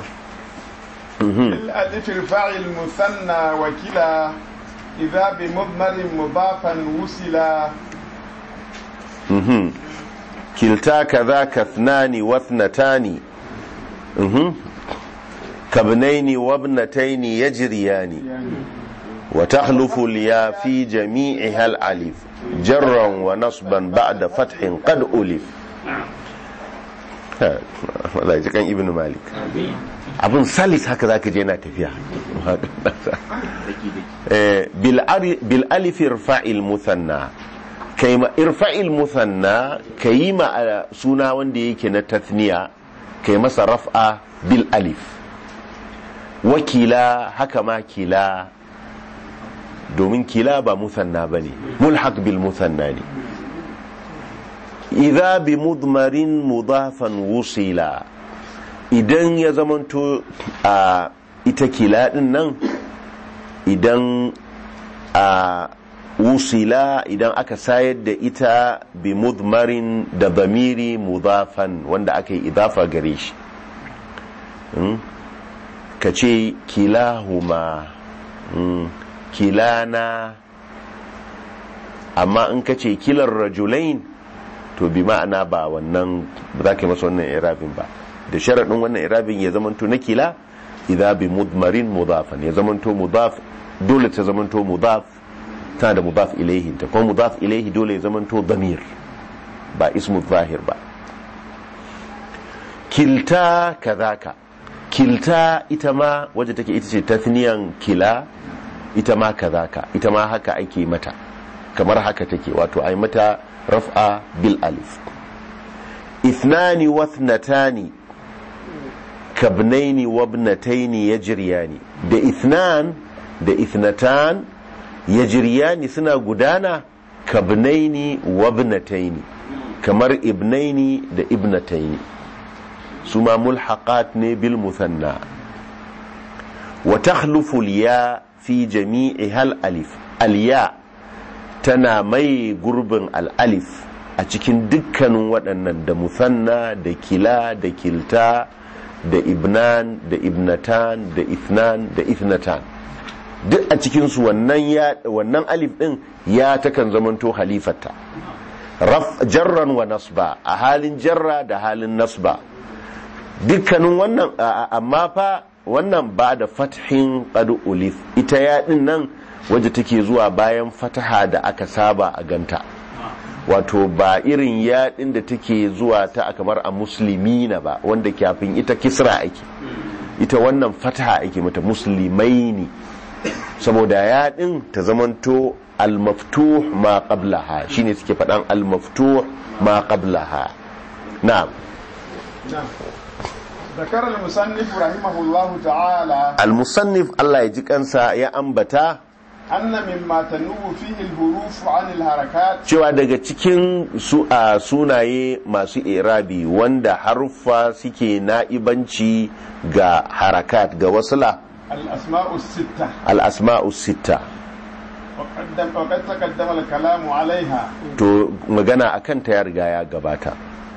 Speaker 2: الألف ارفع المثنى وكلا إذا بمضمر مضافا وصلا
Speaker 1: Mhm. kilta kaza kathnani wathnatani Mhm. kabnaini wabnataini yajriyani wa takhlufu al-ya fi jami'iha al-alif jarran wa nasban ba'da fathin qad ulif Ha, wallahi jikan ibnu malik abun salis haka zaka je yana tafiya
Speaker 5: daki daki
Speaker 1: Eh, bil ari- bil alif irfa'il muthanna kai ma irfa'il muthanna kai ma a suna wanda yake na tathniya kai masa raf'a bil alif wakila haka ma kila domin kila ba muthanna bane mulhaq bil muthanna ne idza bi mudmarin mudafan wusila idan ya zamanto a ita kila din nan idan a wusila idan aka sayar da ita bi mudmarin da bamiri mudafan wanda aka yi idafa gare shi Mm? ka ce kilahuma mm, kilana amma in ka ce kilar rajulain to bi ma'ana ba wannan ba za ka yi masa wannan irabin ba da sharaɗin wannan irabin ya zamanto na kila idza bi mudmarin mudafan ya zamanto mudaf dole ta zamanto mudaf tana da mudaf ilaihi ta kuma mudaf ilaihi dole ya zamanto damir ba ismu zahir ba kilta kazaka kilta ita ma wadda take ita ce tathniyan kila ita ma kazaka ita ma haka ake mata kamar haka take wato ai mata raf'a bil alif ithnani wa ithnatani kabnaini wa ibnataini yajriyani da ithnan da ithnatan yajriyani suna gudana kabnaini wa ibnataini kamar ibnaini da ibnataini su ma mulhaqat ne bil muthanna wa takhlufu al ya fi jami'i hal alif al ya tana mai gurbin al alif a cikin dukkanin waɗannan da musanna da kila da kilta da ibnan da ibnatan da ithnan da ithnatan duk a cikinsu wannan ya wannan alif din ya takan zamanto halifata raf jarran wa nasba a halin jarra da halin nasba dukkanin wannan a- a- amma fa wannan ba da fathin qad ulif ita ya din nan waje take zuwa bayan fataha da aka saba a ganta wato ba irin yaɗin da take zuwa ta a kamar a musulmi na ba wanda kafin ita kisra ake ita wannan fataha ake mata musulmai ne saboda yaɗin ta zamanto al-maftuh ma qablaha shine suke faɗan al-maftuh ma qablaha na'am
Speaker 2: نعم ذكر المصنف رحمه الله تعالى
Speaker 1: al-musannif Allah ya ji kansa ya ambata
Speaker 2: أن مما تنوب فيه الحروف عن الحركات
Speaker 1: cewa daga cikin su a sunaye masu irabi wanda haruffa suke na'ibanci ga harakat ga wasula
Speaker 2: الأسماء الستة
Speaker 1: al-asma'u sitta
Speaker 2: وقد, وقد تقدم الكلام عليها
Speaker 1: to magana akan ta ya riga ya gabata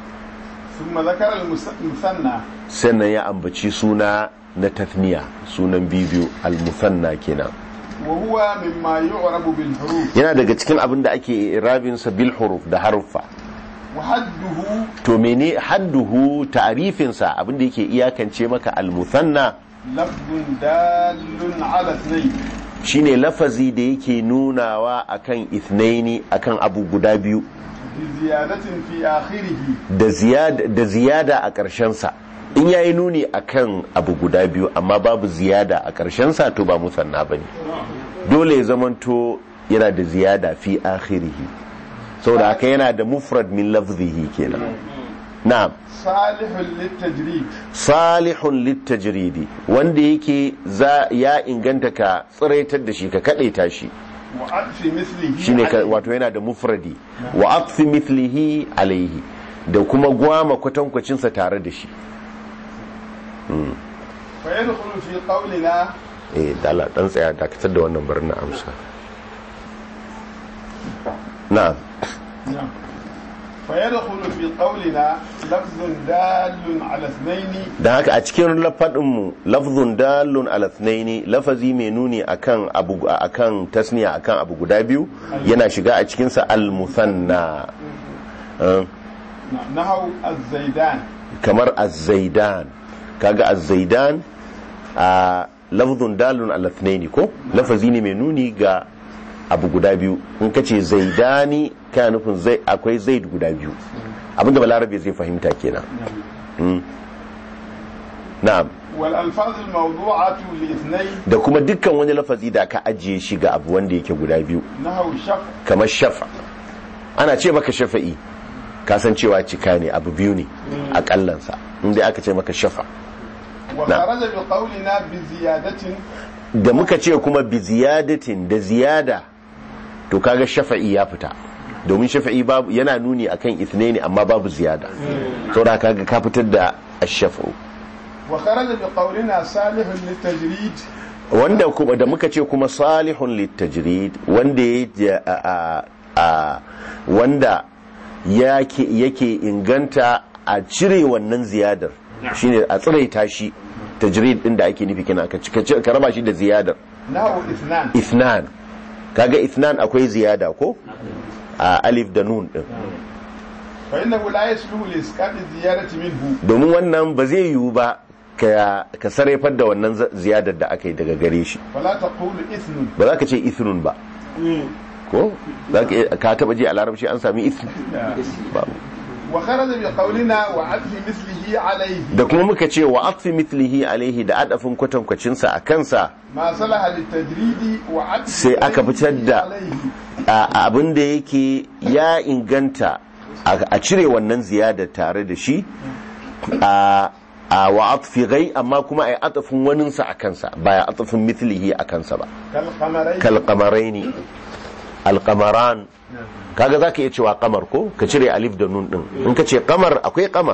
Speaker 2: ثم ذكر المس- المثنى
Speaker 1: sannan ya ambaci suna na tathniya sunan bibiyu al-musanna kenan
Speaker 2: وهو مما يعرب بالحروف
Speaker 1: yana daga cikin abin da ake irabinsa bil huruf da haruffa
Speaker 2: وحده
Speaker 1: to mene hadduhu ta'rifinsa abin da yake iyakance maka al-musanna
Speaker 2: لفظ دال على اثنين
Speaker 1: shine lafazi da yake nunawa akan ithnaini akan abu guda biyu
Speaker 2: بزيادة في آخره
Speaker 1: da ziyada da ziyada a ƙarshen sa in yayi nuni akan abu guda biyu amma babu ziyada a ƙarshen sa to ba musanna bane dole ya zamanto yana da ziyada fi akhirihi saboda haka yana da mufrad min lafzihi kenan na'am
Speaker 2: salihun littajrid
Speaker 1: salihun littajridi wanda yake za ya inganta ka tsiraitar da shi ka kadaita shi
Speaker 2: wa adfi mislihi
Speaker 1: shine ka-
Speaker 2: alayhi.
Speaker 1: wato yana da mufradi wa aqfi mithlihi alaihi da kuma gwama kwatankwacinsa tare da shi
Speaker 2: fa yadkhulu fi qawlina
Speaker 1: eh da Allah dan tsaya dakatar da wannan barin na amsa na'am
Speaker 2: fa yadkhulu fi qawlina lafzun dalun ala ithnaini
Speaker 1: dan haka a cikin lafadin mu lafzun dalun ala thnaini lafazi mai nuni akan abu akan tasniya akan abu guda biyu yana shiga a cikin sa al musanna Eh,
Speaker 2: nahaw az-zaidan
Speaker 1: kamar az-zaidan kaga az-zaidan a lafzun dalun ala thnaini ko lafazi ne mai nuni ga abu guda biyu in ka ce zaidani kana nufin zai akwai zaid guda biyu abinda balarabe zai fahimta kenan Mm. na'am
Speaker 2: wal alfaz al-mawdu'atu li ithnain
Speaker 1: da kuma dukkan wani lafazi da aka ajiye shi ga abu wanda yake guda biyu
Speaker 2: nahaw shaf
Speaker 1: kamar shafa ana ce maka shafa'i kasancewa cika ne abu biyu ne a kallansa inda aka ce maka shafa
Speaker 2: wa
Speaker 1: Na.
Speaker 2: kharaja bi qawlina bi ziyadatin
Speaker 1: da muka ce kuma bi ziyadatin da ziyada to kaga shafa'i ya fita domin shafa'i babu yana nuni akan ithnaini amma babu ziyada saboda kaga ka fitar da ash-shafa'u
Speaker 2: wa kharaja bi qawlina salihun litajrid
Speaker 1: wanda kuma da muka ce kuma salihun litajrid wanda ya a, a, a, wanda yake yake inganta a cire wannan ziyadar shine a tsiraita shi tajrid din da ake nufi kina ka cika- ka raba shi da ziyadar
Speaker 2: nahaw ithnan
Speaker 1: ithnan kaga ithnan akwai ziyada ko a alif da nun din
Speaker 2: fa innahu la yasluhu li isqati ziyadati minhu
Speaker 1: domin wannan ba zai yiwu ba ka ka sarrafar da wannan za- ziyadar da aka yi daga gare shi
Speaker 2: fala taqulu ithnun
Speaker 1: ba za ka ce ithnun ba ko za ka iya- ka taba ji a larabci an sami ithm babu
Speaker 2: wa kharaja bi qawlina wa adfi mislihi alayhi
Speaker 1: da kuma muka ce wa atfi mithlihi alaihi da adafin kwatankwacin sa a kansa
Speaker 2: ma salaha litajridi wa adfi
Speaker 1: sai aka fitar da
Speaker 2: alayhi
Speaker 1: a- abin da yake ya inganta a a cire wannan ziyada tare da shi a a wa atfi gai amma kuma ai atafin waninsa a kansa ba ya atafin mithlihi a kansa ba
Speaker 2: kal qamarayn
Speaker 1: kal qamaraini al qamaran kaga zaka iya cewa qamar ko ka cire alif da nun din in ka ce qamar akwai qamar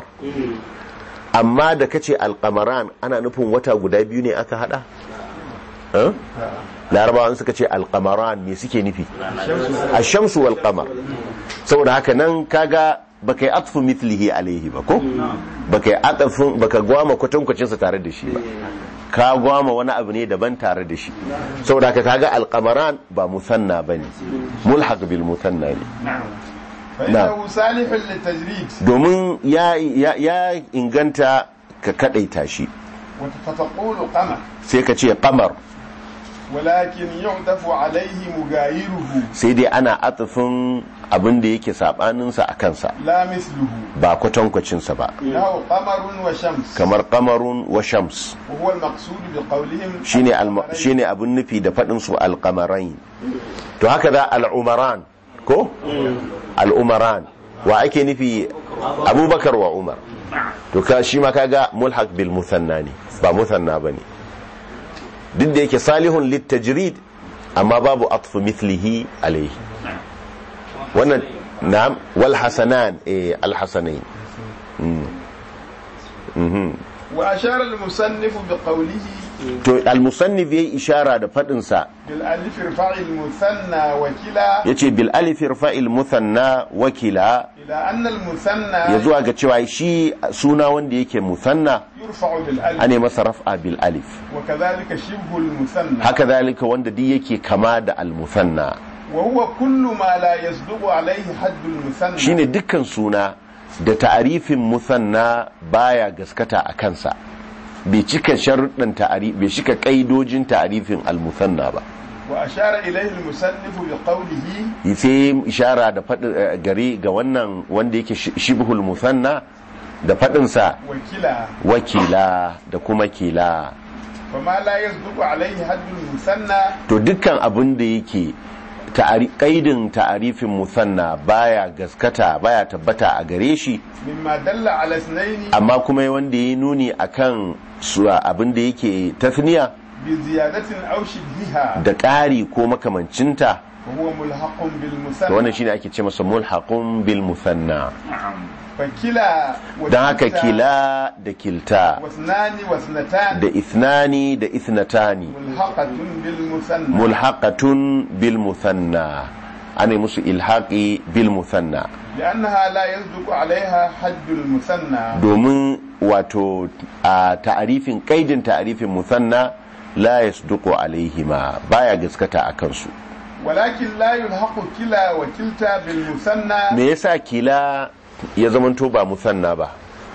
Speaker 1: amma da kace al qamaran ana nufin wata guda biyu ne aka hada eh larabawan suka ce al qamaran me suke nufi ash-shamsu wal qamar saboda haka nan kaga baka yi atfu mithlihi alaihi ba ko baka yi atafin baka gwama kwatankwacin sa tare da shi ba ka gwama wani abu ne daban tare da shi saboda haka kaga alqamaran ba musanna bane mulhaq bil musanna ne
Speaker 2: fa innahu salihun litajrid
Speaker 1: domin ya ya, ya inganta ka kadaita shi
Speaker 2: wa fataqulu qamar
Speaker 1: sai ka ce qamar
Speaker 2: ولكن يعطف عليه مغايره
Speaker 1: sai dai ana atafin abin da yake sabaninsa a kansa
Speaker 2: لا مثله
Speaker 1: ba kwatankwacinsa ba
Speaker 2: له قمر وشمس
Speaker 1: kamar qamarun wa shams
Speaker 2: وهو المقصود بقولهم
Speaker 1: shine alma- shine abin nufi da faɗin su alqamarain to haka da al'umaran ko al'umaran wa ake nufi abubakar wa umar to ka shi ma kaga mulhaq bil musanna ne ba musanna bane duk da yake salihun litajrid amma babu atfu mithlihi alayhi wannan na'am wal hasanan eh al hasanain
Speaker 2: وأشار المصنف بقوله
Speaker 1: to al musannif yayi ishara da faɗin sa
Speaker 2: بالألف ارفع المثنى وكلا
Speaker 1: yace bil alif irfa'il muthanna wakila
Speaker 2: إلى أن المثنى
Speaker 1: ya zuwa ga cewa shi suna wanda yake musanna
Speaker 2: يرفع بالألف
Speaker 1: ane masa raf'a bil alif
Speaker 2: وكذلك شبه المثنى
Speaker 1: haka zalika wanda duk yake kama da al musanna
Speaker 2: وهو كل ما لا يصدق عليه حد المثنى
Speaker 1: shine dukkan suna da ta'arifin musanna baya gaskata a kansa bai cika sharuɗin ta'arif bai cika kaidojin ta'arifin al musanna ba
Speaker 2: وأشار إليه المصنف بقوله
Speaker 1: sai ishara da faɗi gari ga wannan wanda yake shi- shibhul musanna da faɗinsa
Speaker 2: وكلا
Speaker 1: wakila da kuma kila
Speaker 2: فما لا يصدق عليه حد المثنى
Speaker 1: to dukkan abin da yake ta'ari- kaidin ta'arifin musanna baya gaskata baya tabbata a gare shi
Speaker 2: مما دل على اثنين
Speaker 1: amma kuma wanda ya nuni akan su abin da yake tasniya
Speaker 2: بزيادة أو شبهها
Speaker 1: da ƙari ko makamancinta
Speaker 2: وهو ملحق
Speaker 1: to wannan
Speaker 2: بالمثنى
Speaker 1: shine ake ce masa mulhaqun bil musanna
Speaker 2: فكلا
Speaker 1: dan haka
Speaker 2: وكلتا
Speaker 1: kila da kilta
Speaker 2: واثنان واثنتان
Speaker 1: da ithnani da ithnatani
Speaker 2: ملحقة بالمثنى
Speaker 1: mulhaqatun bil musanna ana musu ilhaqi bil musanna
Speaker 2: لأنها لا يصدق عليها حد المثنى
Speaker 1: domin wato a ta'arifin kaidin ta'arifin musanna la yasduqu alaihima baya gaskata a kansu
Speaker 2: ولكن لا يلحق كلا وكلتا بالمثنى
Speaker 1: me yasa kila ya zamanto ba musanna ba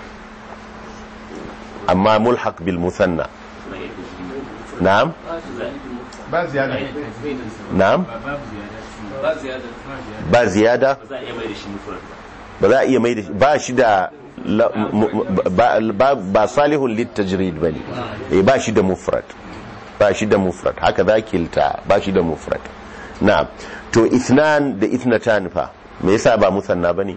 Speaker 1: amma mulhaq bil musanna na'am
Speaker 2: ba ziyada
Speaker 1: na'am
Speaker 4: ba ziyada
Speaker 1: ba ziyada
Speaker 5: za a iya mai da shi mufrad
Speaker 1: ba
Speaker 5: ba
Speaker 1: za a iya mai da shi ba shi da la- mu- mu- ba, ba, ba salihun littajrid bane eh ba shi da mufrad ba shi da mufrad haka za kilta ba shi da mufrad na'am to ithnan da ithnatan fa me yasa ba musanna bane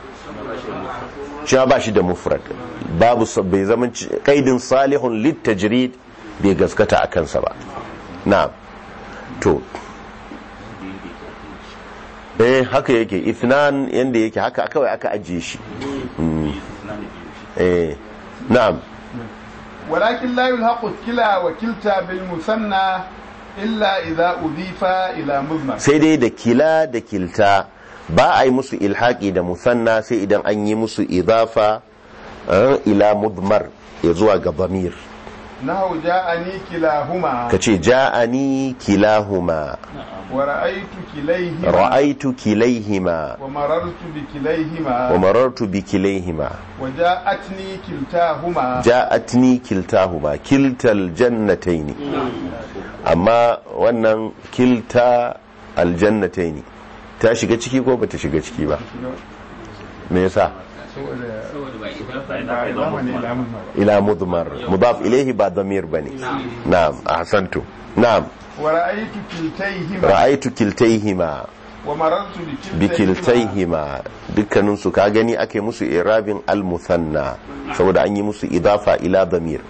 Speaker 1: cewa ba shi da mufrad babu sa- bai zama ci- kaidin salihun littajrid bai gaskata a kansa ba na'am to eh haka yake ithnan yanda yake haka kawai aka ajiye shi Mm. eh na'am
Speaker 2: ولكن لا يلحق كلا وكلتا بالمثنى إلا إذا أضيف إلى مضمر
Speaker 1: sai dai da kila da kilta ba a yi musu ilhaki da musanna sai idan an yi musu idafa eh, ila mudmar ya zuwa ga bamir
Speaker 2: نحو جاءني كلاهما
Speaker 1: ka ce ja'ani kilahuma
Speaker 2: ورأيت كليهما
Speaker 1: ra'aitu kilaihima
Speaker 2: ومررت بكليهما
Speaker 1: wa marartu bi kilaihima
Speaker 2: وجاءتني كلتاهما
Speaker 1: ja'atni kiltahuma kiltal jannataini amma wannan kilta aljannataini ta shiga ciki ko bata shiga ciki ba me yasa
Speaker 4: saboda ba idafa
Speaker 2: ba zamani ila mudmar
Speaker 1: ila mudmar mudaf ilayhi ba damir bane na'am ahsantu na'am
Speaker 2: ورأيت كلتيهما
Speaker 1: ra'aytu kiltaihima
Speaker 2: ومررت
Speaker 1: bi
Speaker 2: بكلتيهما
Speaker 1: kiltaihima dukkanin su ka gani ake musu irabin al-musanna saboda an yi musu idafa ila damir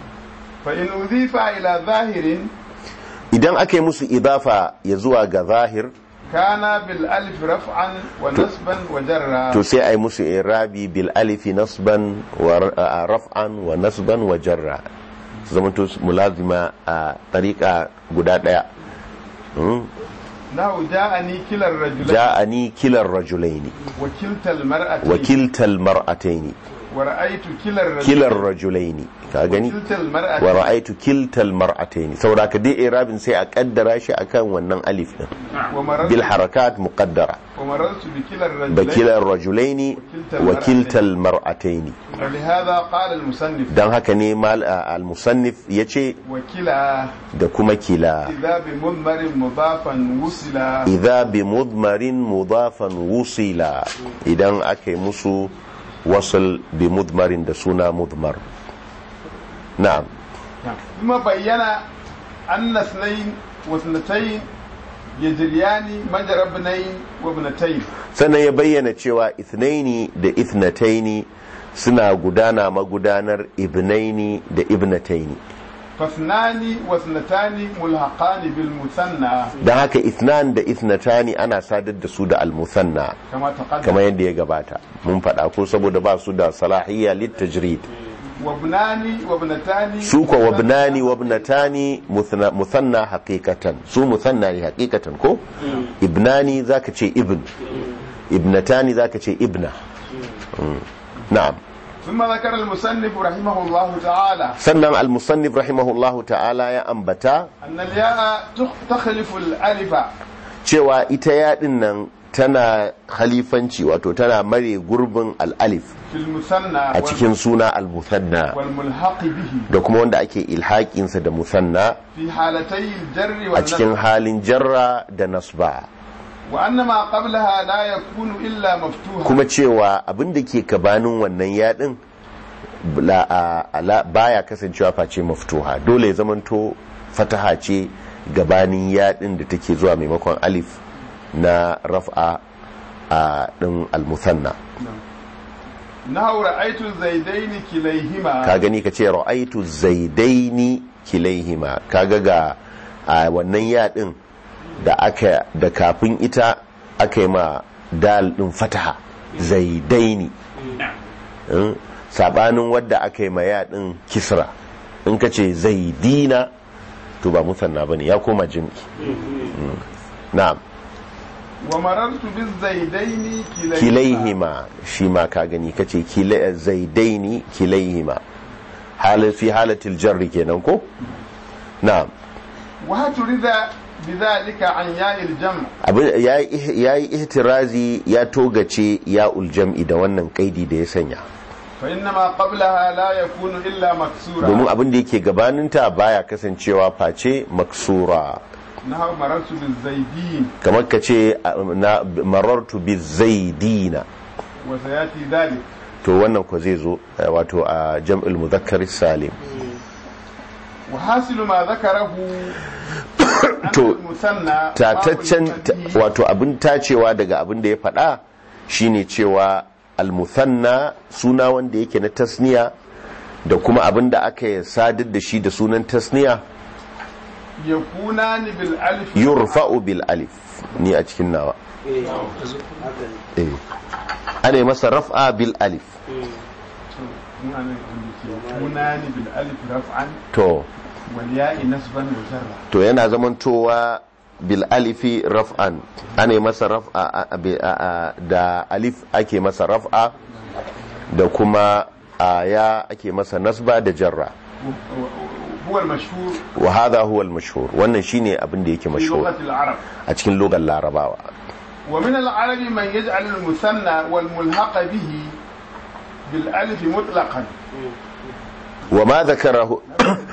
Speaker 2: فإن أضيف إلى ظاهر
Speaker 1: idan aka yi musu idafa ya zuwa ga zahir
Speaker 2: كان بالألف رفعا ونصبا وجرا
Speaker 1: to sai a yi musu irabi bil alifi nasban wa ra- a raf'an wa nasban wa jarra su zama to mulazima a tariqa guda daya Mm.
Speaker 2: نحو جاءني كلا الرجلين
Speaker 1: ja'ani kilar rajulaini
Speaker 2: وكلتا المرأتين
Speaker 1: wa kiltal mar'ataini
Speaker 2: ورأيت كلا الرجلين
Speaker 1: kilar rajulaini ka gani
Speaker 2: وكلتا
Speaker 1: wa
Speaker 2: المرأتين
Speaker 1: ra'aytu kiltal mar'ataini saboda ka dai irabin sai a kaddara shi akan wannan alif din
Speaker 2: ومررت,
Speaker 1: bil harakat muqaddara
Speaker 2: ومررت بكلا الرجلين
Speaker 1: bakilar rajulaini wa kiltal mar'ataini
Speaker 2: ولهذا قال المصنف
Speaker 1: dan haka ne mal al musannif yace
Speaker 2: وكلا
Speaker 1: da kuma kila
Speaker 2: إذا بمضمر مضافا وصلا
Speaker 1: idza bi mudmarin mudafan wusila idan aka yi musu wasal bi mudmarin da suna mudmar na'am
Speaker 2: ثم بين أن اثنين واثنتين يجريان مجرى ابنين وابنتين
Speaker 1: sannan ya bayyana cewa ithnaini da ithnataini suna gudana magudanar ibnaini da ibnataini
Speaker 2: فاثنان واثنتان ملحقان بالمثنى
Speaker 1: don haka ithnan da ithnatani ana sadar da su da almusanna
Speaker 2: كما تقدم
Speaker 1: kamar yadda ya gabata mun faɗa ko saboda ba su da salahiyya litajrid
Speaker 2: وابنان وابنتان
Speaker 1: su ko wabnani wabnatani muthna- musanna haqiqatan su musanna ne haqiqatan ko ibnani zaka ce ibn ibnatani zaka ce ibna Mm. na'am
Speaker 2: ثم ذكر المصنف رحمه الله تعالى
Speaker 1: sannan al-musannif rahimahullahu ta'ala ya ambata
Speaker 2: أن الياء تخ- تخلف الألف
Speaker 1: cewa ita yaɗin nan tana khalifanci wato tana mare gurbin al-alif
Speaker 2: في المثنى
Speaker 1: a cikin suna al-musanna
Speaker 2: والملحق به
Speaker 1: da kuma wanda ake ilhaƙinsa da musanna
Speaker 2: في حالتي الجر
Speaker 1: a cikin
Speaker 2: والنصب
Speaker 1: halin jarra da nasba
Speaker 2: وأن ما قبلها لا يكون إلا مفتوحا
Speaker 1: kuma cewa abin da ke gabanin wannan yaɗin la- a- ala- baya kasancewa face maftuha dole ya zamanto fataha ce gabanin yaɗin da take zuwa maimakon alif na raf'a a din al-musanna
Speaker 2: nahu ra'aytu zaidaini kilayhima
Speaker 1: ka gani ka ce ra'aitu zaidaini kilaihima kaga ga a wannan yadin da aka da kafin ita aka yi ma dal din fataha zaidaini Mm, sabanin wadda aka yi ma yadin kisra in ka ce zaidina to ba musanna bane ya koma jim'i Mm. na'am
Speaker 2: wa marartu biz zaidaini kilayhima
Speaker 1: kilaihima shi ma ka gani ka ce kila- zaidaini kilaihima halin fi halatil jarri kenan ko na'am
Speaker 2: wa haturida bidhalika an ya'il jam'
Speaker 1: abin ya yi ihtirazi ya togace ya uljam'i da wannan kaidi da ya sanya
Speaker 2: fa innama qablaha la yakunu illa maksura
Speaker 1: domin abin da yake gabaninta baya kasancewa face maksura
Speaker 2: nahu marartu biz zaidin
Speaker 1: kamar ka ce a- na marartu bi zaidina
Speaker 2: wa sayati dhalik
Speaker 1: to wannan ko zai zo eh, wato a jam'il muzakkar salim
Speaker 2: wa hasilu ma dhakarahu
Speaker 1: To,
Speaker 2: musanna
Speaker 1: tataccen ta- wato abin tacewa daga abin da ya faɗa shine cewa almuthanna suna wanda yake na tasniya da kuma abin da aka sadar da shi da sunan tasniya
Speaker 2: yakunani bil alif
Speaker 1: yurfa'u bil alif ni a cikin nawa eh ana yi masa raf'a bil alif
Speaker 2: yakunani bil alif raf'an
Speaker 1: to
Speaker 2: wal ya'i nasban wa jarra
Speaker 1: to yana zamantowa bil alifi raf'an ana yi masa raf'a a- a- bi- a- a- da alif ake masa raf'a da kuma a ya ake masa nasba da jarra
Speaker 2: huwa al mashhur
Speaker 1: wa hadha huwa al mashhur wannan shine abin da yake
Speaker 2: fi
Speaker 1: mashhur
Speaker 2: lughati al arab
Speaker 1: a cikin lugar larabawa
Speaker 2: wa min al arabi man yaj'al al musanna wal mulhaq bihi bil alif mutlaqan
Speaker 1: wa ma dhakarahu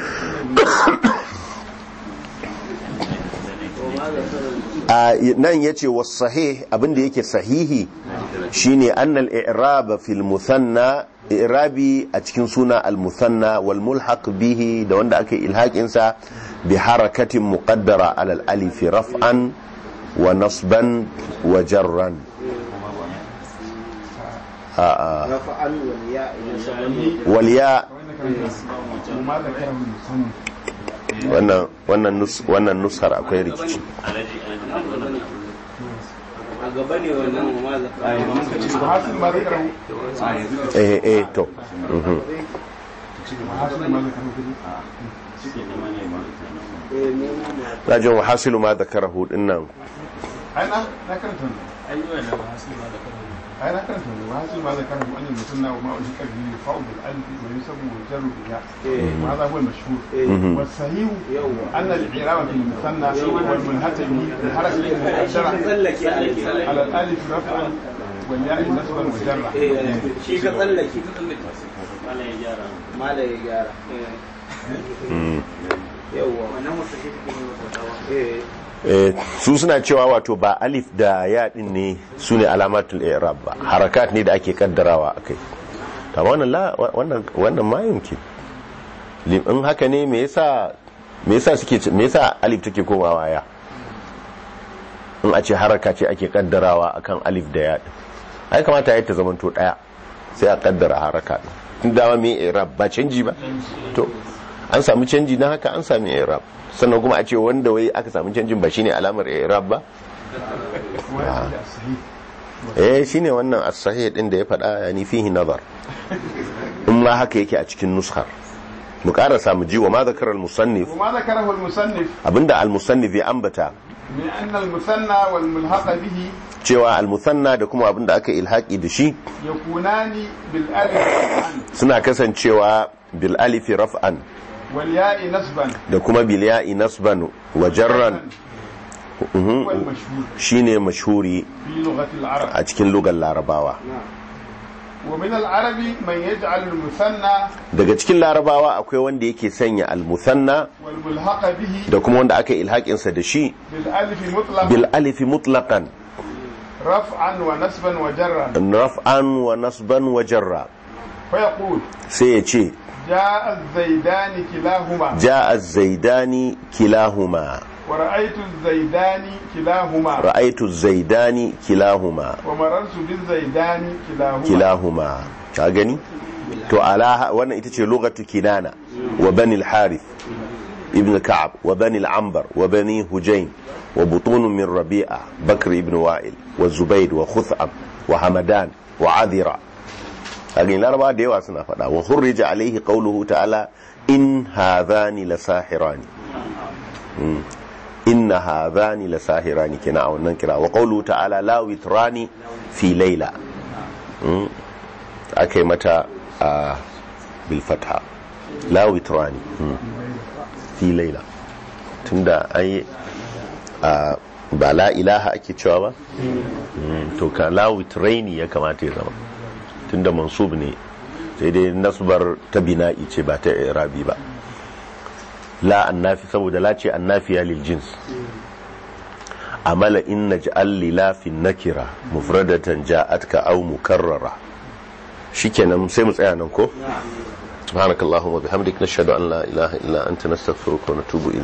Speaker 1: a nan yace was sahih abin da yake sahihi shine annal i'rab fil muthanna i'rabi a cikin suna al muthanna wal mulhaq bihi da wanda aka ilhaqin sa bi harakatin muqaddara ala al alif raf'an wa nasban wa jarran a a
Speaker 6: rafa'an wal ya'i nasaban
Speaker 1: wal ya
Speaker 2: وما ذكره المصنف
Speaker 1: wannan wannan nus wannan nushar akwai rikici
Speaker 6: a gaba ne wannan ma zakara
Speaker 2: وحاصل ما ذكره
Speaker 1: eh eh to mhm.
Speaker 2: وحاصل ما ذكره
Speaker 6: eh mu ma
Speaker 1: rajin wa hasilu ma dhakarahu dinnan
Speaker 2: أنا أنا كنت أنا كنت وحاصل ما ذكره أن المثنى وما ألحق به يرفع بالألف وينسب ويجر بالياء وهذا هو المشهور والصحيح
Speaker 6: يوم
Speaker 2: أن الإعراب في المثنى والمنهت به بحركة
Speaker 6: shi ka
Speaker 2: مؤثرة
Speaker 6: tsallake a
Speaker 2: على الألف رفعا والياء نصبا وجرا
Speaker 6: shi ka tsallake mala ya gyara
Speaker 1: Mm.
Speaker 6: yawwa wannan eh
Speaker 1: Eh, su suna cewa wato ba alif da ya din ne su ne alamatul i'rab ba harakat ne da ake kaddarawa akai ta wannan la wannan wannan ma yumki lim in haka ne me yasa me yasa suke ce- me yasa alif take komawa ya in a ce haraka ce ake kaddarawa akan alif da ya din ai kamata ya ta zamanto daya sai a kaddara haraka din tun dama me i'rab ba canji ba to an samu canji na haka an sami i'rab sannan kuma a ce wanda wai aka samu canjin ba shine alamar i'rab ba
Speaker 2: وهذا الصحيح
Speaker 1: eh shine wannan as-sahih din da ya faɗa yani fihi nazar in ma haka yake a cikin nuskar mu karasa mu ji wa ma zakara al-musannif
Speaker 2: وما ذكره المصنف
Speaker 1: abinda al-musannif ya ambata
Speaker 2: من أن المثنى والملحق به
Speaker 1: cewa al-musanna da kuma abinda aka ilhaqi da shi
Speaker 2: يكونان بالألف رفعا
Speaker 1: suna kasancewa bil alifi raf'an
Speaker 2: والياء نصبا
Speaker 1: da kuma bil ya'i nasban wa jarran Mhm.
Speaker 2: هو المشهور
Speaker 1: shine mashhuri
Speaker 2: في لغة العرب
Speaker 1: a cikin lugar larabawa
Speaker 2: ومن العرب من يجعل المثنى
Speaker 1: daga cikin larabawa akwai wanda yake sanya al-musanna
Speaker 2: والملحق به
Speaker 1: da kuma wanda aka ilhaƙinsa da shi
Speaker 2: بالألف مطلقا
Speaker 1: bil alifi mutlaqan
Speaker 2: رفعا ونسبا وجرا
Speaker 1: raf'an wa nasban wa jarra
Speaker 2: فيقول
Speaker 1: sai ya ce
Speaker 2: جاء الزيدان كلاهما
Speaker 1: ja'a zaidani kilahuma
Speaker 2: ورأيت الزيدان كلاهما
Speaker 1: ra'aitu zaidani kilahuma
Speaker 2: ومررت بالزيدان كلاهما
Speaker 1: kilahuma ka gani to ala wannan ita ce lugatu kinana wa bani al-harith ibn ka'ab wa bani al-anbar wa bani hujayn wa butun min rabi'a bakr ibn wa'il wa zubayd wa khutham wa hamadan wa adira kagin laraba da yawa suna faɗa wa hurrija alaihi qawluhu ta'ala in hadhani lasahirani Mm. inna hadhani lasahirani kina a wannan kira wa qawluhu ta'ala la witrani fi layla Mm. akai mata a bil fatha la witrani Mm. fi layla tunda ai a ba la ilaha ake cewa ba Mm, to ka la witraini ya kamata ya zama tunda mansub ne sai dai nasbar ta bina'i ce ba ta irabi ba la annafi saboda la ce annafiya lil jins amala in naj'al li la fi nakira mufradatan ja'atka aw mukarrara shikenan sai mu tsaya nan ko subhanakallahumma bihamdik nashhadu an la ilaha illa anta nastaghfiruka wa natubu ilayk